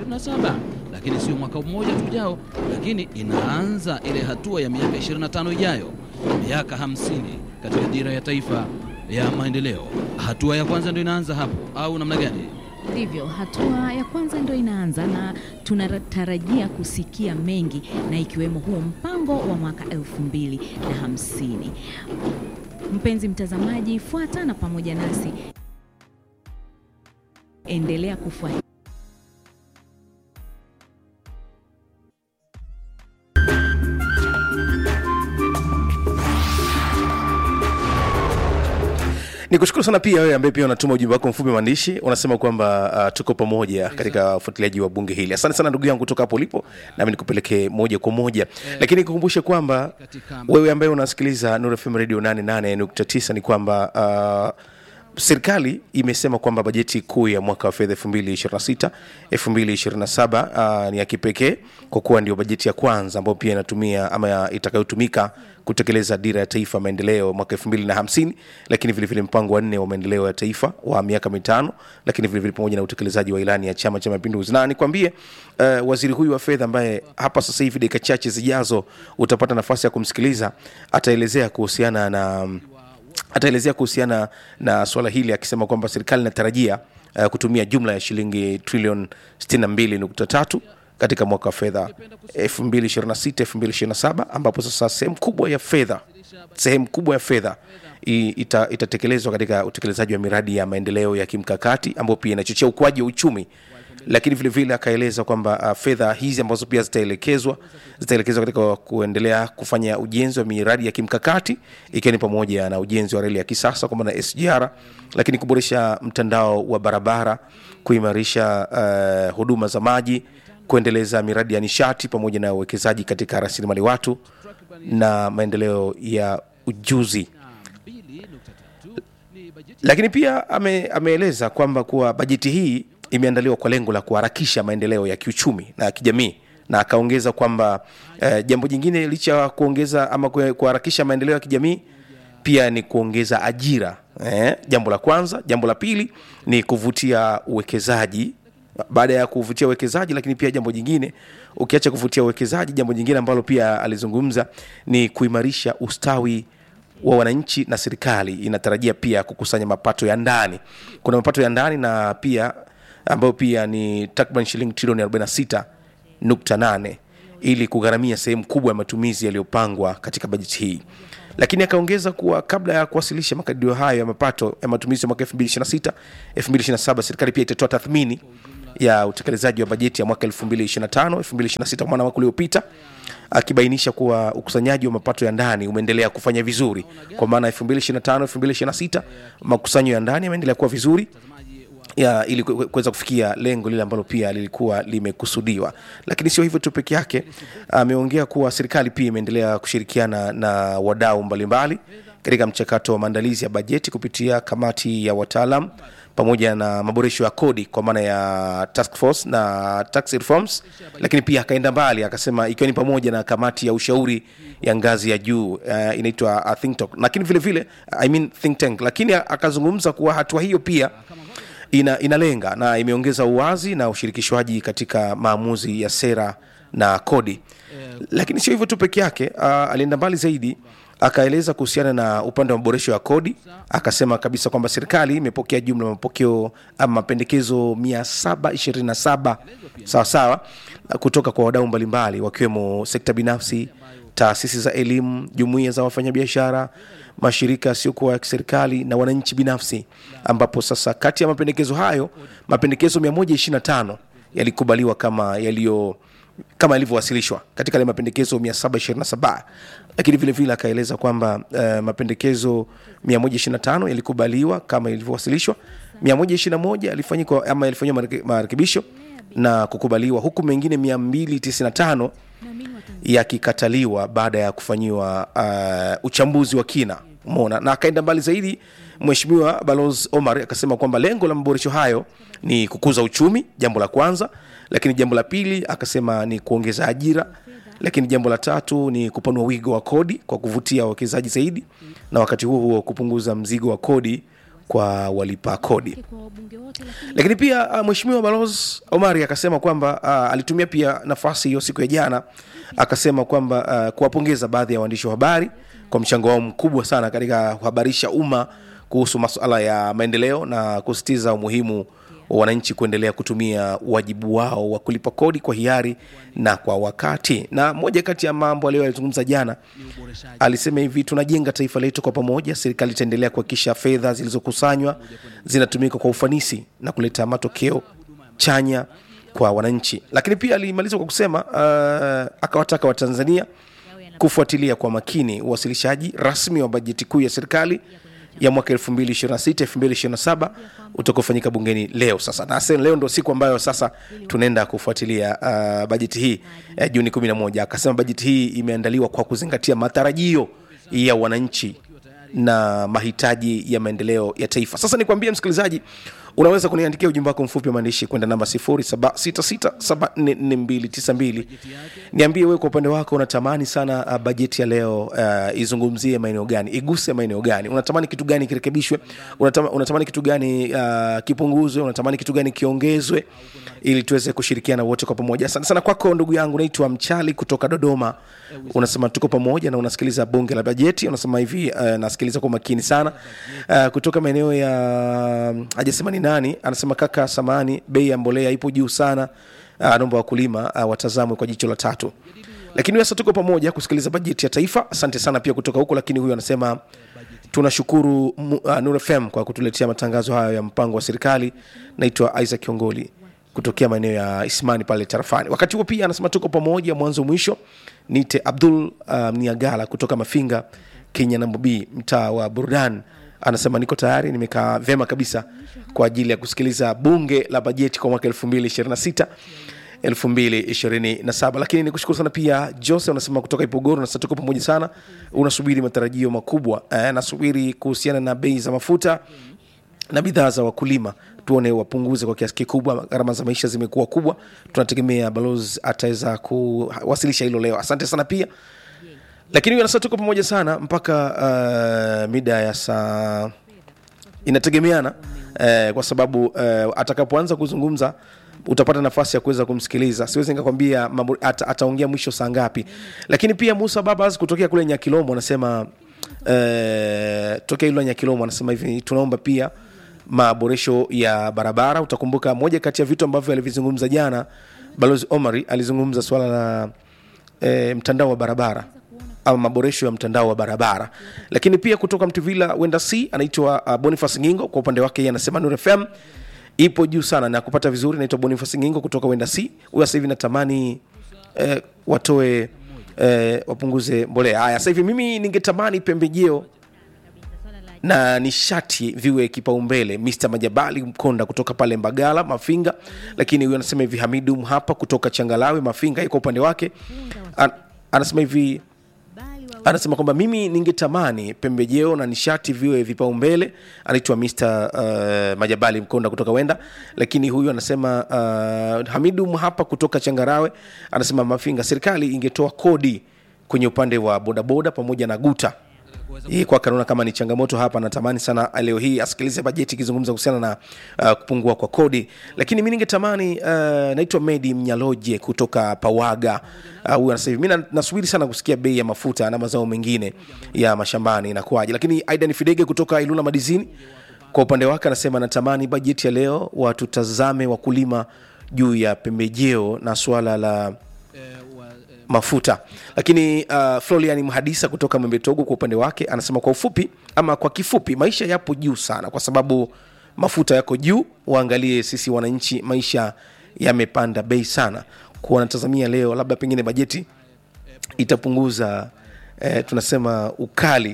27 lakini sio mwaka mmoja tu ujao, lakini inaanza ile hatua ya miaka 25 ijayo, miaka 50 katika dira ya taifa ya maendeleo. Hatua ya kwanza ndio inaanza hapo, au namna gani? Ndivyo, hatua ya kwanza ndio inaanza na tunatarajia kusikia mengi, na ikiwemo huo mpango wa mwaka elfu mbili na hamsini. Mpenzi mtazamaji, fuata na pamoja nasi, endelea kufuata ni kushukuru sana pia wewe ambaye pia unatuma ujumbe wako mfupi maandishi unasema kwamba uh, tuko pamoja katika ufuatiliaji wa bunge hili asante sana ndugu yangu kutoka hapo ulipo nami nikupelekee moja kwa moja lakini nikukumbushe kwamba Katika- wewe ambaye unasikiliza Nuru FM radio 88.9 ni kwamba uh, serikali imesema kwamba bajeti kuu ya mwaka wa fedha 2026 2027 uh, ni ya kipekee kwa kuwa ndio bajeti ya kwanza ambayo pia inatumia ama ya- itakayotumika kutekeleza dira ya taifa ya maendeleo mwaka 2050 lakini vilevile mpango wa nne wa maendeleo ya taifa wa miaka mitano lakini vilevile pamoja na utekelezaji wa ilani ya chama cha mapinduzi na nikwambie uh, waziri huyu wa fedha ambaye hapa sasa hivi dakika chache zijazo utapata nafasi ya kumsikiliza ataelezea kuhusiana na um, ataelezea kuhusiana na suala hili akisema kwamba serikali inatarajia uh, kutumia jumla ya shilingi trilioni 62.3 katika mwaka wa fedha 2026-2027 ambapo sasa sehemu kubwa ya fedha sehemu kubwa ya fedha i- ita, itatekelezwa katika utekelezaji wa miradi ya maendeleo ya kimkakati ambayo pia inachochea ukuaji wa uchumi lakini vile vile akaeleza kwamba uh, fedha hizi ambazo pia zitaelekezwa zitaelekezwa katika kuendelea kufanya ujenzi wa miradi ya kimkakati ikiwa ni pamoja na ujenzi wa reli ya kisasa kwa maana SGR, lakini kuboresha mtandao wa barabara, kuimarisha uh, huduma za maji, kuendeleza miradi ya nishati pamoja na uwekezaji katika rasilimali watu na maendeleo ya ujuzi lakini pia ame, ameeleza kwamba kuwa bajeti hii imeandaliwa kwa lengo la kuharakisha maendeleo ya kiuchumi na kijamii na akaongeza kwamba eh, jambo jingine licha ya kuongeza ama kue- kuharakisha maendeleo ya kijamii pia ni kuongeza ajira eh, jambo la kwanza jambo la pili ni kuvutia uwekezaji baada ya kuvutia uwekezaji lakini pia jambo jingine ukiacha kuvutia uwekezaji jambo jingine ambalo pia alizungumza ni kuimarisha ustawi wa wananchi na serikali inatarajia pia kukusanya mapato ya ndani kuna mapato ya ndani na pia ambayo pia ni takriban shilingi trilioni 46.8 ili kugharamia sehemu kubwa ya matumizi yaliyopangwa katika bajeti hii lakini akaongeza kuwa kabla ya kuwasilisha makadirio hayo ya mapato ya matumizi ya mwaka 2026 2027 serikali pia itatoa tathmini ya utekelezaji wa bajeti ya mwaka 2025 2026 kwa maana mwaka uliopita akibainisha kuwa ukusanyaji wa mapato ya ndani umeendelea kufanya vizuri kwa maana 2025 2026 makusanyo ya ndani yameendelea kuwa vizuri ya, ili ku- ku- kuweza kufikia lengo lile ambalo pia lilikuwa limekusudiwa lakini sio hivyo tu peke yake ameongea kuwa serikali pia imeendelea kushirikiana na wadau mbalimbali katika mchakato wa maandalizi ya bajeti kupitia kamati ya wataalam pamoja na maboresho ya kodi kwa maana ya task force na tax reforms lakini pia akaenda mbali akasema ikiwa ni pamoja na kamati ya ushauri ya ngazi ya juu uh, inaitwa uh, think tank lakini vile vile I mean think tank lakini akazungumza kuwa hatua hiyo pia ina, inalenga na imeongeza uwazi na ushirikishwaji katika maamuzi ya sera na kodi lakini sio hivyo tu peke yake uh, alienda mbali zaidi akaeleza kuhusiana na upande wa maboresho ya kodi akasema kabisa kwamba serikali imepokea jumla ya mapokeo ama mapendekezo 727 sawasawa kutoka kwa wadau mbalimbali wakiwemo sekta binafsi taasisi za elimu jumuiya za wafanyabiashara mashirika yasiyokuwa ya kiserikali na wananchi binafsi ambapo sasa kati ya mapendekezo hayo mapendekezo 125 yalikubaliwa kama yaliyo kama yalivyowasilishwa katika yale mapendekezo 727 lakini vile vile akaeleza kwamba uh, mapendekezo 125 yalikubaliwa kama ilivyowasilishwa 121 yalifanyika ama yalifanyiwa mareke- marekebisho na kukubaliwa huku mengine 295 yakikataliwa baada ya kufanyiwa uh, uchambuzi wa kina umeona na akaenda mbali zaidi mheshimiwa balozi omar akasema kwamba lengo la maboresho hayo ni kukuza uchumi jambo la kwanza lakini jambo la pili akasema ni kuongeza ajira lakini jambo la tatu ni kupanua wigo wa kodi kwa kuvutia wawekezaji zaidi na wakati huo huo kupunguza mzigo wa kodi kwa walipa kodi Kwa wabunge wote lakini lakini pia uh, mheshimiwa balozi omari akasema kwamba uh, alitumia pia nafasi hiyo siku ya jana akasema kwamba uh, kuwapongeza baadhi ya waandishi wa habari kwa mchango wao mkubwa sana katika kuhabarisha umma kuhusu masuala ya maendeleo na kusisitiza umuhimu wa wananchi kuendelea kutumia wajibu wao wa kulipa kodi kwa hiari na kwa wakati na moja kati ya mambo aliyoyazungumza jana alisema hivi tunajenga taifa letu kwa pamoja serikali itaendelea kuhakikisha fedha zilizokusanywa zinatumika kwa ufanisi na kuleta matokeo chanya kwa wananchi lakini pia alimaliza kwa kusema uh, akawataka watanzania kufuatilia kwa makini uwasilishaji rasmi wa bajeti kuu ya serikali ya mwaka 2026 2027 utakaofanyika bungeni leo sasa na sasa leo ndo siku ambayo sasa tunaenda kufuatilia uh, bajeti hii uh, juni 11 akasema bajeti hii imeandaliwa kwa kuzingatia matarajio ya wananchi na mahitaji ya maendeleo ya taifa sasa nikwambie msikilizaji unaweza kuniandikia ujumbe wako mfupi wa maandishi kwenda namba 0766744292 niambie wewe kwa upande wako unatamani sana uh, bajeti ya leo uh, izungumzie maeneo gani iguse maeneo gani unatamani kitu gani kirekebishwe unatamani, unatamani kitu gani uh, kipunguzwe unatamani kitu gani kiongezwe ili tuweze kushirikiana wote kwa pamoja asante sana kwako ndugu yangu naitwa mchali kutoka dodoma unasema tuko pamoja na unasikiliza bunge la bajeti unasema hivi uh, nasikiliza kwa makini sana uh, kutoka maeneo ya hajasema ni nani anasema kaka samani bei ya mbolea ipo juu sana uh, naomba wakulima uh, watazamwe kwa jicho la tatu lakini sasa tuko pamoja kusikiliza bajeti ya taifa asante sana pia kutoka huko lakini huyu anasema tunashukuru mu- uh, Nur FM kwa kutuletea matangazo hayo ya mpango wa serikali naitwa Isaac Kiongoli kutokea maeneo ya Ismani pale tarafani. Wakati huo pia anasema tuko pamoja mwanzo mwisho. Nite Abdul uh, Mniagala kutoka Mafinga, Kenya namba B, mtaa wa Burdan. Anasema niko tayari, nimekaa vyema kabisa kwa ajili ya kusikiliza bunge la bajeti kwa mwaka 2026 2027 lakini nikushukuru sana pia jose unasema kutoka ipogoro na sasa tuko pamoja sana unasubiri matarajio makubwa eh, nasubiri kuhusiana na bei za mafuta na bidhaa za wakulima tuone wapunguze kwa kiasi kikubwa gharama za maisha zimekuwa kubwa tunategemea balozi ataweza kuwasilisha hilo leo asante sana pia lakini huyu anasema tuko pamoja sana mpaka uh, mida ya saa inategemeana eh, kwa sababu eh, atakapoanza kuzungumza utapata nafasi ya kuweza kumsikiliza siwezi nikakwambia mambo- ata, ataongea mwisho saa ngapi lakini pia musa babas kutokea kule nyakilomo anasema eh, tokea ilo nyakilomo anasema hivi tunaomba pia maboresho ya barabara utakumbuka moja kati ya vitu ambavyo alivizungumza jana balozi omari alizungumza swala la e, mtandao wa barabara ama maboresho ya mtandao wa barabara lakini pia kutoka mtuvila wenda c anaitwa uh, boniface ngingo kwa upande wake yeye anasema nur fm ipo juu sana na kupata vizuri naitwa boniface ngingo kutoka wenda c huyo sasa hivi natamani eh, watoe eh, wapunguze mbolea haya sasa hivi mimi ningetamani pembejeo na nishati viwe kipaumbele mr majabali mkonda kutoka pale mbagala mafinga lakini huyu anasema hivi hamidu mhapa kutoka changalawe mafinga iko upande wake An, anasema hivi anasema kwamba mimi ningetamani pembejeo na nishati viwe vipaumbele anaitwa mr uh, majabali mkonda kutoka wenda lakini huyu anasema uh, hamidu mhapa kutoka changarawe anasema mafinga serikali ingetoa kodi kwenye upande wa bodaboda pamoja na guta hii kwake anaona kama ni changamoto hapa natamani sana leo hii asikilize bajeti ikizungumza kuhusiana na uh, kupungua kwa kodi lakini mi ningetamani uh, naitwa medi mnyaloje kutoka pawaga Uh, huyu anasema hivi mi na- nasubiri sana kusikia bei ya mafuta na mazao mengine ya mashambani inakuwaje lakini aidan fidege kutoka ilula madizini kwa upande wake anasema natamani bajeti ya leo watutazame wakulima juu ya pembejeo na suala la mafuta lakini uh, florian mhadisa kutoka mwembetogo kwa upande wake anasema kwa ufupi ama kwa kifupi maisha yapo juu sana kwa sababu mafuta yako juu waangalie sisi wananchi maisha yamepanda bei sana kuwa wanatazamia leo labda pengine bajeti itapunguza eh, tunasema ukali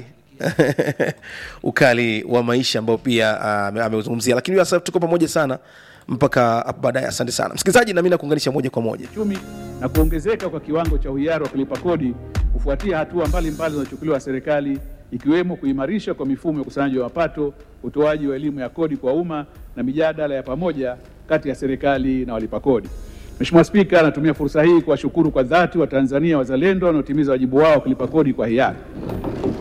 ukali wa maisha ambao pia uh, ameuzungumzia lakini sasa tuko pamoja sana mpaka hapo baadaye asante sana msikilizaji nami nakuunganisha moja kwa moja uchumi na kuongezeka kwa kiwango cha uhiari wa kulipa kodi kufuatia hatua mbalimbali zinazochukuliwa na serikali ikiwemo kuimarisha kwa mifumo ya ukusanyaji wa mapato, utoaji wa elimu ya kodi kwa umma na mijadala ya pamoja kati ya serikali na walipa kodi. Mheshimiwa Spika, natumia fursa hii kuwashukuru kwa dhati Watanzania wazalendo wanaotimiza wajibu wao wa kulipa kodi kwa hiari.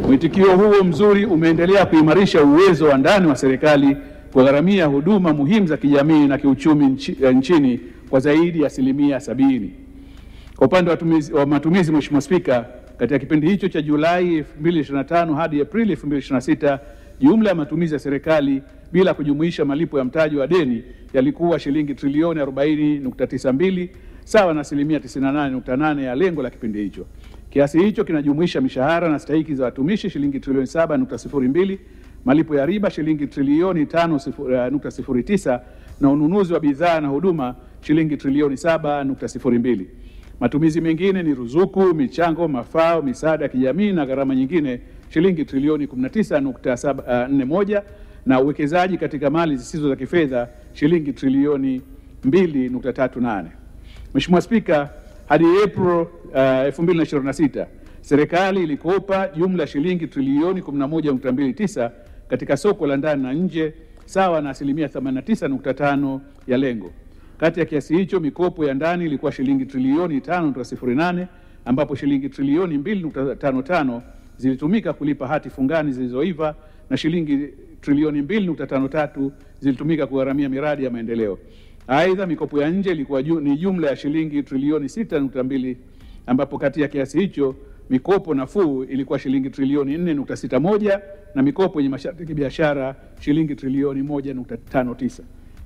Mwitikio huo mzuri umeendelea kuimarisha uwezo wa ndani wa serikali kugharamia huduma muhimu za kijamii na kiuchumi nchi, nchini kwa zaidi ya asilimia sabini. Kwa upande wa, tumizi, wa matumizi, Mheshimiwa Spika, katika kipindi hicho cha Julai 2025 hadi Aprili 2026 jumla ya matumizi ya serikali bila kujumuisha malipo ya mtaji wa deni yalikuwa shilingi trilioni 40.92 sawa na asilimia 98.8 ya lengo la kipindi hicho. Kiasi hicho kinajumuisha mishahara na stahiki za watumishi shilingi trilioni 7.02, malipo ya riba shilingi trilioni 5.09 na ununuzi wa bidhaa na huduma shilingi trilioni 7.02. Matumizi mengine ni ruzuku, michango, mafao, misaada ya kijamii na gharama nyingine shilingi trilioni 19.41 na uwekezaji katika mali zisizo za kifedha shilingi trilioni 2.38. Mheshimiwa Spika, hadi April uh, 2026 serikali ilikopa jumla shilingi trilioni 11.29 katika soko la ndani na nje sawa na asilimia 89.5 ya lengo. Kati ya kiasi hicho mikopo ya ndani ilikuwa shilingi trilioni 5.08 ambapo shilingi trilioni 2.55 zilitumika kulipa hati fungani zilizoiva na shilingi trilioni 2.53 zilitumika kugharamia miradi ya maendeleo. Aidha, mikopo ya nje ilikuwa ju, ni jumla ya shilingi trilioni 6.2 ambapo kati ya kiasi hicho mikopo nafuu ilikuwa shilingi trilioni 4.61 na mikopo yenye masharti ya kibiashara shilingi trilioni 1.59.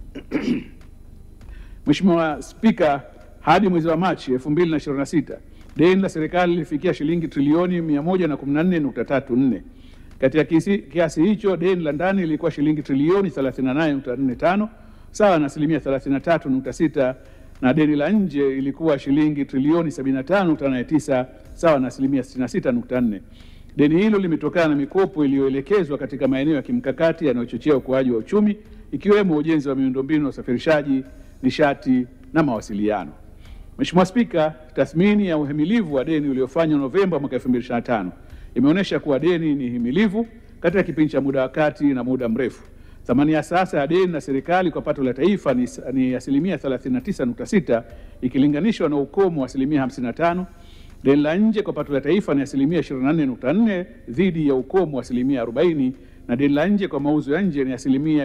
Mheshimiwa Spika, hadi mwezi wa Machi 2026 deni la serikali lilifikia shilingi trilioni 114.34. Katika kiasi, kiasi hicho deni la ndani lilikuwa shilingi trilioni 38.45 sawa na asilimia 33.6 na deni la nje ilikuwa shilingi trilioni 75.89 sawa na asilimia 66.4. Deni hilo limetokana na mikopo iliyoelekezwa katika maeneo ya kimkakati yanayochochea ukuaji wa uchumi ikiwemo ujenzi wa miundombinu ya usafirishaji, nishati na mawasiliano. Mheshimiwa Spika, tathmini ya uhimilivu wa deni uliofanywa Novemba mwaka 2025 imeonyesha kuwa deni ni himilivu katika kipindi cha muda wa kati na muda mrefu. Thamani ya sasa ya deni la serikali kwa pato la taifa ni, ni asilimia 39.6 ikilinganishwa na ukomo wa asilimia 55. Deni la nje kwa pato la taifa ni asilimia 24.4 dhidi ya ukomo wa asilimia 40, na deni la nje kwa mauzo ya nje ni asilimia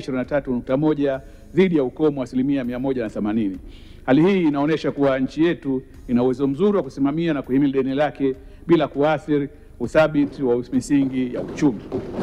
123.1 dhidi ya ukomo wa asilimia 180. Hali hii inaonyesha kuwa nchi yetu ina uwezo mzuri wa kusimamia na kuhimili deni lake bila kuathiri uthabiti wa misingi ya uchumi.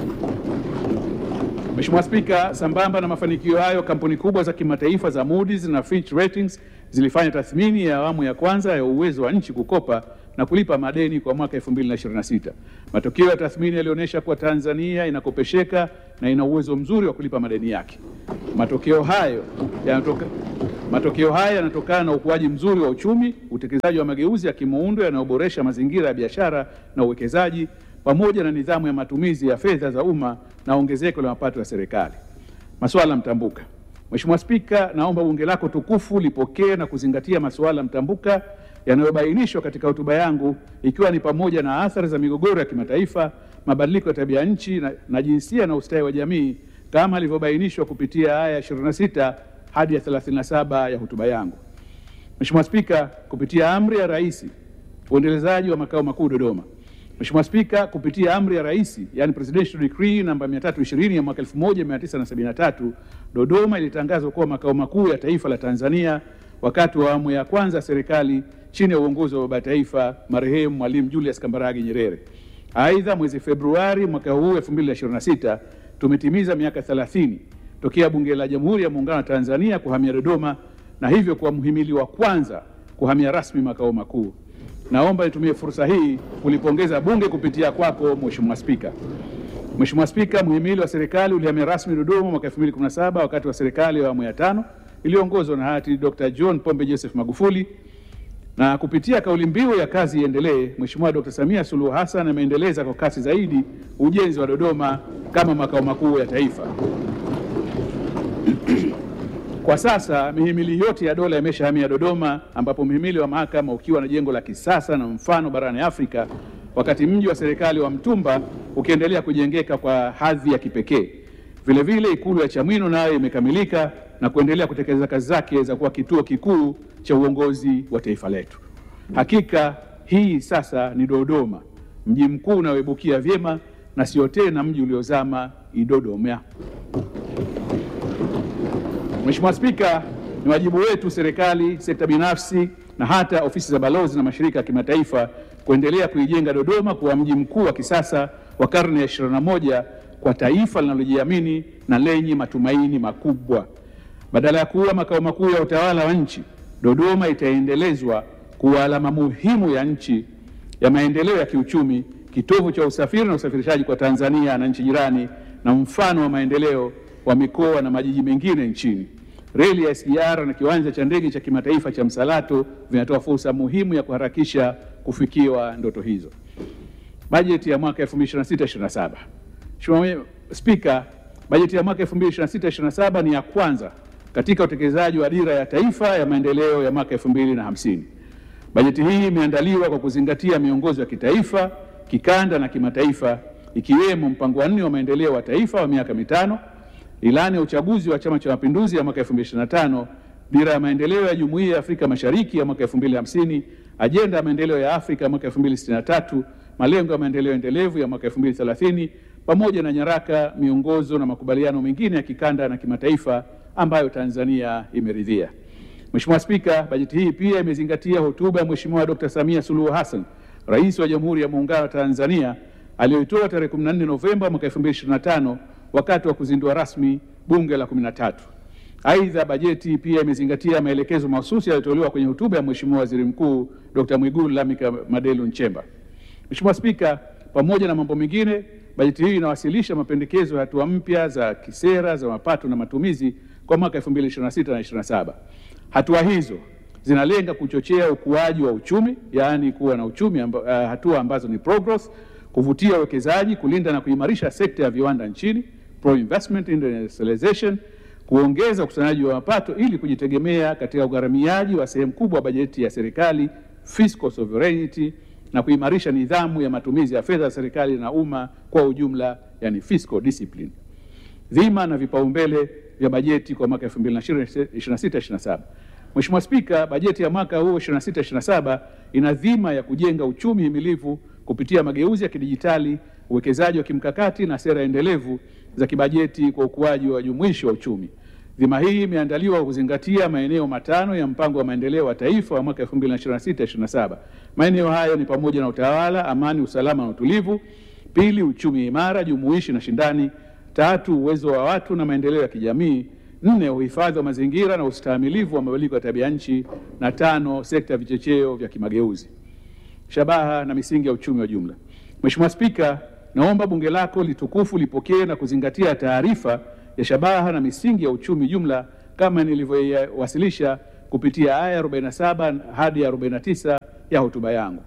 Mheshimiwa Spika, sambamba na mafanikio hayo, kampuni kubwa za kimataifa za Moody's na Fitch Ratings zilifanya tathmini ya awamu ya kwanza ya uwezo wa nchi kukopa na kulipa madeni kwa mwaka 2026. Matokeo ya tathmini yalionyesha kuwa Tanzania inakopesheka na ina uwezo mzuri wa kulipa madeni yake. Matokeo hayo yanatoka Matokeo haya yanatokana na ukuaji mzuri wa uchumi, utekelezaji wa mageuzi ya kimuundo yanayoboresha mazingira ya biashara na uwekezaji, pamoja na nidhamu ya matumizi ya fedha za umma na ongezeko la mapato ya serikali. Masuala mtambuka. Mheshimiwa Spika, naomba bunge lako tukufu lipokee na kuzingatia masuala mtambuka yanayobainishwa katika hotuba yangu, ikiwa ni pamoja na athari za migogoro ya kimataifa, mabadiliko ya tabia nchi na, na jinsia na ustawi wa jamii kama ilivyobainishwa kupitia aya 26 hadi ya 37 ya hotuba yangu. Mheshimiwa Spika, kupitia amri ya Rais uendelezaji wa makao makuu Dodoma. Mheshimiwa Spika, kupitia amri ya Rais, yani Presidential Decree namba 320 ya mwaka 1973, Dodoma ilitangazwa kuwa makao makuu ya taifa la Tanzania wakati wa awamu ya kwanza serikali chini ya uongozi wa baba taifa marehemu Mwalimu Julius Kambarage Nyerere. Aidha, mwezi Februari mwaka huu 2026 tumetimiza miaka 30 tokea Bunge la Jamhuri ya Muungano wa Tanzania kuhamia Dodoma na hivyo kuwa mhimili wa kwanza kuhamia rasmi makao makuu. Naomba nitumie fursa hii kulipongeza Bunge kupitia kwako Mheshimiwa Spika. Mheshimiwa Spika, mhimili wa serikali ulihamia rasmi Dodoma mwaka 2017 wakati wa serikali ya awamu ya tano iliyoongozwa na hayati Dr. John Pombe Joseph Magufuli na kupitia kauli mbiu ya kazi iendelee, Mheshimiwa Dr. Samia Suluhu Hassan ameendeleza kwa kasi zaidi ujenzi wa Dodoma kama makao makuu ya taifa. Kwa sasa mihimili yote ya dola imeshahamia Dodoma, ambapo mhimili wa mahakama ukiwa na jengo la kisasa na mfano barani Afrika, wakati mji wa serikali wa Mtumba ukiendelea kujengeka kwa hadhi ya kipekee. Vilevile ikulu ya Chamwino nayo imekamilika na kuendelea kutekeleza kazi zake za kuwa kituo kikuu cha uongozi wa taifa letu. Hakika hii sasa ni Dodoma mji mkuu unaoibukia vyema na sio tena mji uliozama Idodoma. Mheshimiwa Spika, ni wajibu wetu serikali, sekta binafsi na hata ofisi za balozi na mashirika ya kimataifa kuendelea kuijenga Dodoma kuwa mji mkuu wa kisasa wa karne ya 21 kwa taifa linalojiamini na lenye matumaini makubwa. Badala ya kuwa makao makuu ya utawala wa nchi, Dodoma itaendelezwa kuwa alama muhimu ya nchi ya maendeleo ya kiuchumi, kitovu cha usafiri na usafirishaji kwa Tanzania na nchi jirani, na mfano wa maendeleo wa mikoa na majiji mengine nchini. Reli ya SGR na kiwanja cha ndege cha kimataifa cha Msalato vinatoa fursa muhimu ya kuharakisha kufikiwa ndoto hizo. Bajeti ya mwaka 2026/27. Mheshimiwa Spika, bajeti ya mwaka 2026/27 ni ya kwanza katika utekelezaji wa dira ya taifa ya maendeleo ya mwaka 2050. Bajeti hii imeandaliwa kwa kuzingatia miongozo ya kitaifa, kikanda na kimataifa ikiwemo mpango wa nne wa maendeleo wa taifa wa miaka mitano, ilani ya uchaguzi wa Chama cha Mapinduzi ya mwaka 2025, dira ya maendeleo ya Jumuiya ya Afrika Mashariki ya mwaka 2050, ajenda ya maendeleo ya Afrika ya mwaka 2063, malengo ya maendeleo endelevu ya mwaka 2030 pamoja na nyaraka, miongozo na makubaliano mengine ya kikanda na kimataifa ambayo Tanzania imeridhia. Mheshimiwa Spika, bajeti hii pia imezingatia hotuba ya Mheshimiwa Dr. Samia Suluhu Hassan, Rais wa Jamhuri ya Muungano wa Tanzania aliyoitoa tarehe 14 Novemba mwaka 2025 wakati wa kuzindua rasmi Bunge la 13. Aidha, bajeti pia imezingatia maelekezo mahususi yaliyotolewa kwenye hotuba ya Mheshimiwa Waziri Mkuu Dr. Mwigulu Lameck Madelu Nchemba. Mheshimiwa Spika, pamoja na mambo mengine, bajeti hii inawasilisha mapendekezo ya hatua mpya za kisera za mapato na matumizi kwa mwaka 2026 na 27. Hatua hizo zinalenga kuchochea ukuaji wa uchumi, yaani kuwa na uchumi amba, uh, hatua ambazo ni progress, kuvutia uwekezaji, kulinda na kuimarisha sekta ya viwanda nchini, pro investment industrialization, kuongeza ukusanyaji wa mapato ili kujitegemea katika ugharamiaji wa sehemu kubwa ya bajeti ya serikali, fiscal sovereignty, na kuimarisha nidhamu ya matumizi ya fedha za serikali na umma kwa ujumla, yani fiscal discipline. Dhima na vipaumbele vya bajeti kwa mwaka 2026/27. Mheshimiwa Spika, bajeti ya mwaka huu 26/27 ina dhima ya kujenga uchumi himilivu kupitia mageuzi ya kidijitali, uwekezaji wa kimkakati na sera endelevu za kibajeti kwa ukuaji wa jumuishi wa uchumi. Dhima hii imeandaliwa kwa kuzingatia maeneo matano ya mpango wa maendeleo wa taifa wa mwaka 2026/27. Maeneo hayo ni pamoja na utawala, amani, usalama na utulivu; pili, uchumi imara, jumuishi na shindani; tatu, uwezo wa watu na maendeleo ya kijamii; nne, uhifadhi wa mazingira na ustahimilivu wa mabadiliko ya tabia nchi; na tano, sekta ya vichocheo vya kimageuzi. Shabaha na misingi ya uchumi wa jumla. Mheshimiwa Spika, naomba bunge lako litukufu lipokee na kuzingatia taarifa ya shabaha na misingi ya uchumi jumla kama nilivyowasilisha kupitia aya 47 hadi 49 ya hotuba yangu.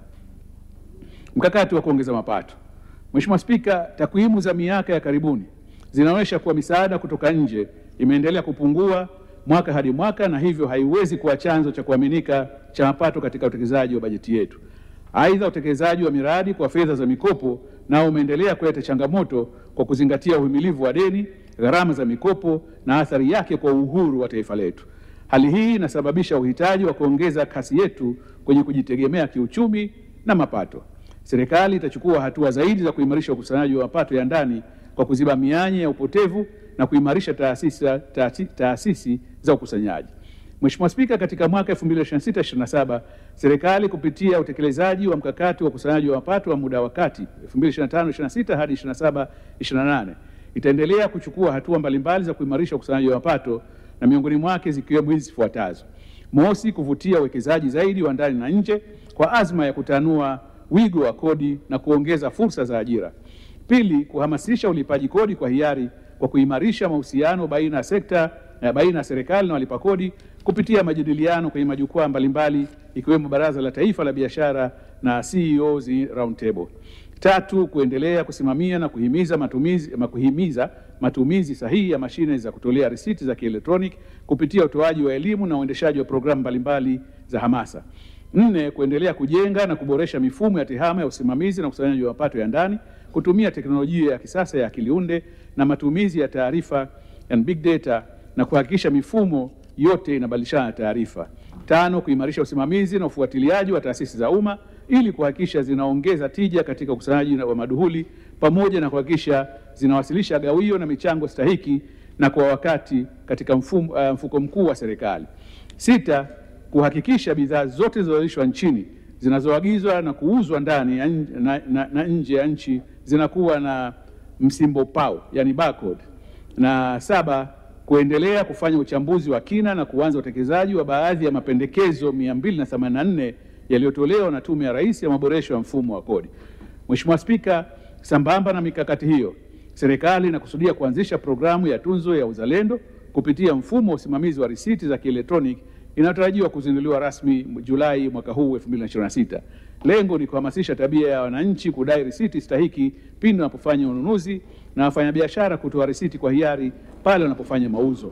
Mkakati wa kuongeza mapato. Mheshimiwa Spika, takwimu za miaka ya karibuni zinaonyesha kuwa misaada kutoka nje imeendelea kupungua mwaka hadi mwaka na hivyo haiwezi kuwa chanzo cha kuaminika cha mapato katika utekelezaji wa bajeti yetu. Aidha, utekelezaji wa miradi kwa fedha za mikopo nao umeendelea kuleta changamoto kwa kuzingatia uhimilivu wa deni, gharama za mikopo na athari yake kwa uhuru wa taifa letu. Hali hii inasababisha uhitaji wa kuongeza kasi yetu kwenye kujitegemea kiuchumi na mapato. Serikali itachukua hatua zaidi za kuimarisha ukusanyaji wa mapato ya ndani kwa kuziba mianya ya upotevu na kuimarisha taasisi, taasisi, taasisi za ukusanyaji. Mheshimiwa Spika, katika mwaka 2026/27 serikali kupitia utekelezaji wa mkakati wa ukusanyaji wa mapato wa muda wa kati 2025/26 hadi 27/28 itaendelea kuchukua hatua mbalimbali za kuimarisha ukusanyaji wa mapato na miongoni mwake zikiwemo hizi zifuatazo: mosi, kuvutia uwekezaji zaidi wa ndani na nje kwa azma ya kutanua wigo wa kodi na kuongeza fursa za ajira; pili, kuhamasisha ulipaji kodi kwa hiari kwa kuimarisha mahusiano baina ya sekta baina ya serikali na walipa kodi kupitia majadiliano kwenye majukwaa mbalimbali ikiwemo Baraza la Taifa la Biashara na CEOs Roundtable. Tatu, kuendelea kusimamia na kuhimiza matumizi, kuhimiza matumizi sahihi ya mashine za kutolea risiti za kielektroniki kupitia utoaji wa elimu na uendeshaji wa programu mbalimbali za hamasa. Nne, kuendelea kujenga na kuboresha mifumo ya tehama ya usimamizi na ukusanyaji wa mapato ya ndani kutumia teknolojia ya kisasa ya akili unde na matumizi ya taarifa and big data na kuhakikisha mifumo yote inabadilishana taarifa. Tano, kuimarisha usimamizi na ufuatiliaji wa taasisi za umma ili kuhakikisha zinaongeza tija katika ukusanyaji wa maduhuli pamoja na kuhakikisha zinawasilisha gawio na michango stahiki na kwa wakati katika mfumo, uh, mfuko mkuu wa serikali. Sita, kuhakikisha bidhaa zote zinazozalishwa nchini zinazoagizwa na kuuzwa ndani ya nje- na, na, na nje ya nchi zinakuwa na msimbo pau, yani barcode. Na saba, kuendelea kufanya uchambuzi wa kina na kuanza utekelezaji wa baadhi ya mapendekezo 284 yaliyotolewa na Tume ya Rais ya maboresho ya mfumo wa kodi. Mheshimiwa Spika, sambamba na mikakati hiyo, serikali inakusudia kuanzisha programu ya tunzo ya uzalendo kupitia mfumo wa usimamizi wa risiti za kielektroniki inayotarajiwa kuzinduliwa rasmi Julai mwaka huu 2026. Lengo ni kuhamasisha tabia ya wananchi kudai risiti stahiki pindi wanapofanya ununuzi na wafanyabiashara kutoa risiti kwa hiari pale wanapofanya mauzo.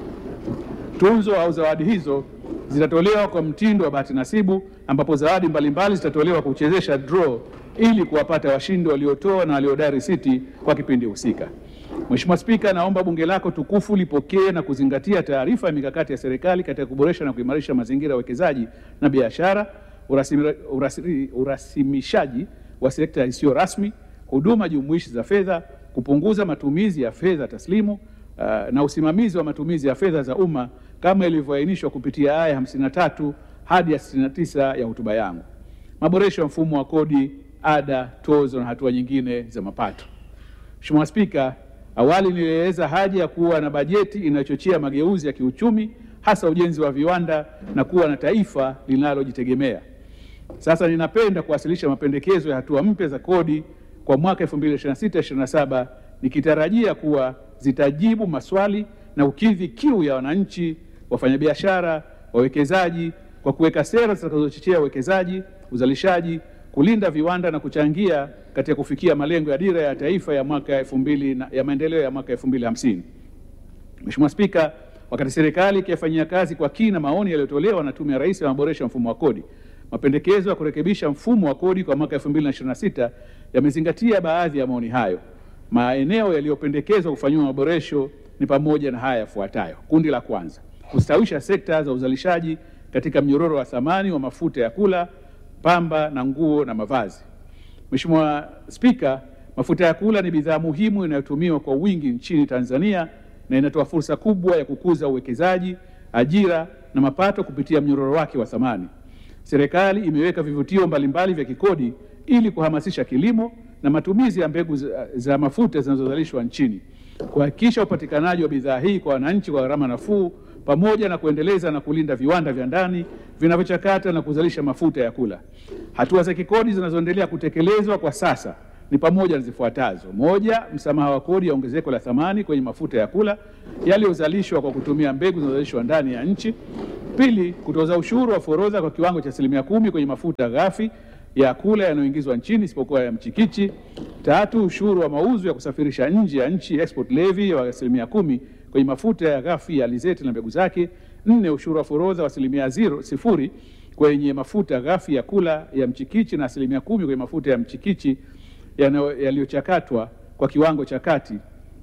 Tunzo au zawadi hizo zitatolewa kwa mtindo wa bahati nasibu, ambapo zawadi mbalimbali zitatolewa kwa kuchezesha draw ili kuwapata washindi waliotoa na waliodai risiti kwa kipindi husika. Mheshimiwa Spika, naomba bunge lako tukufu lipokee na kuzingatia taarifa ya mikakati ya serikali katika kuboresha na kuimarisha mazingira ya uwekezaji na biashara, urasimi- urasimi- urasimishaji wa sekta isiyo rasmi, huduma jumuishi za fedha, kupunguza matumizi ya fedha taslimu uh, na usimamizi wa matumizi ya fedha za umma kama ilivyoainishwa kupitia aya 53 hadi ya 69 ya hotuba yangu. Maboresho ya mfumo wa kodi, ada, tozo na hatua nyingine za mapato. Mheshimiwa Spika, awali nilieleza haja ya kuwa na bajeti inayochochea mageuzi ya kiuchumi hasa ujenzi wa viwanda na kuwa na taifa linalojitegemea. Sasa ninapenda kuwasilisha mapendekezo ya hatua mpya za kodi kwa mwaka 2026-2027 nikitarajia kuwa zitajibu maswali na kukidhi kiu ya wananchi, wafanyabiashara, wawekezaji kwa kuweka sera zitakazochochea uwekezaji, uzalishaji, kulinda viwanda na kuchangia katika kufikia malengo ya dira ya taifa ya mwaka 2000 na- ya maendeleo ya mwaka 2050. Mheshimiwa Spika, wakati serikali ikiyafanyia kazi kwa kina maoni yaliyotolewa na Tume ya Rais ya maboresho ya mfumo wa kodi, mapendekezo ya kurekebisha mfumo wa kodi kwa mwaka 2026 yamezingatia baadhi ya maoni hayo. Maeneo yaliyopendekezwa kufanyiwa maboresho ni pamoja na haya yafuatayo. Kundi la kwanza, kustawisha sekta za uzalishaji katika mnyororo wa thamani wa mafuta ya kula, pamba na nguo na mavazi. Mheshimiwa Spika, mafuta ya kula ni bidhaa muhimu inayotumiwa kwa wingi nchini Tanzania na inatoa fursa kubwa ya kukuza uwekezaji, ajira na mapato kupitia mnyororo wake wa thamani. Serikali imeweka vivutio mbalimbali vya kikodi ili kuhamasisha kilimo na matumizi ya mbegu za, za mafuta zinazozalishwa nchini, kuhakikisha upatikanaji wa bidhaa hii kwa wananchi kwa gharama nafuu, pamoja na kuendeleza na kulinda viwanda vya ndani vinavyochakata na kuzalisha mafuta ya kula. Hatua za kikodi zinazoendelea kutekelezwa kwa sasa ni pamoja na zifuatazo: moja, msamaha wa kodi ya ongezeko la thamani kwenye mafuta ya kula yaliyozalishwa kwa kutumia mbegu zinazozalishwa ndani ya nchi; pili, kutoza ushuru wa forodha kwa kiwango cha asilimia kumi kwenye mafuta ghafi ya kula yanayoingizwa nchini isipokuwa ya mchikichi; tatu, ushuru wa mauzo ya kusafirisha nje ya nchi export levy wa asilimia kumi kwenye mafuta ya ghafi ya alizeti na mbegu zake; nne, ushuru wa forodha wa asilimia zero sifuri kwenye mafuta ghafi ya kula ya mchikichi na asilimia kumi kwenye mafuta ya mchikichi yanayo- yaliyochakatwa kwa kiwango cha kati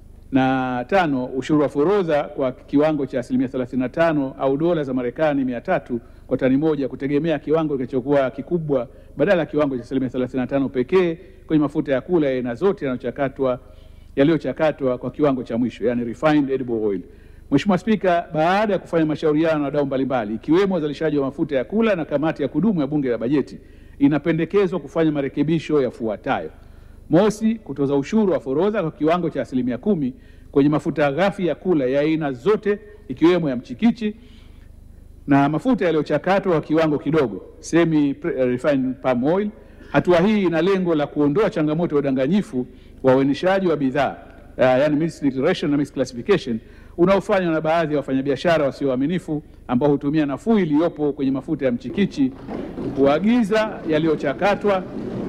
na tano, ushuru wa forodha kwa kiwango cha asilimia 35 au dola za Marekani mia tatu kwa tani moja kutegemea kiwango kilichokuwa kikubwa badala ya kiwango cha asilimia 35 pekee kwenye mafuta ya kula ya aina zote yanayochakatwa yaliyochakatwa kwa kiwango cha mwisho yani refined edible oil. Mheshimiwa Spika, baada ya kufanya mashauriano na wadau mbalimbali ikiwemo wazalishaji wa mafuta ya kula na kamati ya kudumu ya Bunge la Bajeti, inapendekezwa kufanya marekebisho yafuatayo: Mosi, kutoza ushuru wa forodha kwa kiwango cha asilimia kumi kwenye mafuta ghafi ya kula ya aina zote ikiwemo ya mchikichi na mafuta yaliyochakatwa kwa kiwango kidogo semi refined palm oil. Hatua hii ina lengo la kuondoa changamoto ya udanganyifu wa uainishaji wa bidhaa uh, yani misdeclaration na misclassification unaofanywa na baadhi ya wafanyabiashara wasio waaminifu ambao hutumia nafuu iliyopo kwenye mafuta ya mchikichi kuagiza yaliyochakatwa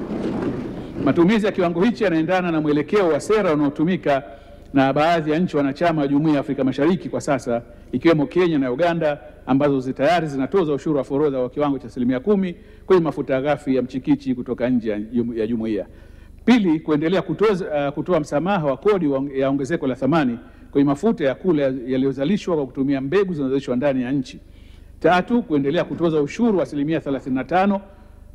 Matumizi ya kiwango hichi yanaendana na mwelekeo wa sera unaotumika na baadhi ya nchi wanachama wa Jumuiya ya Afrika Mashariki kwa sasa ikiwemo Kenya na Uganda ambazo zi- tayari zinatoza ushuru wa forodha wa kiwango cha asilimia kumi kwenye mafuta ghafi ya mchikichi kutoka nje ya jumu- ya jumuiya. Pili, kuendelea kutoza, uh, kutoa msamaha wa kodi wa- ya ongezeko la thamani kwenye mafuta ya kula yaliyozalishwa kwa kutumia mbegu zinazozalishwa ndani ya nchi. Tatu, kuendelea kutoza ushuru wa asilimia 35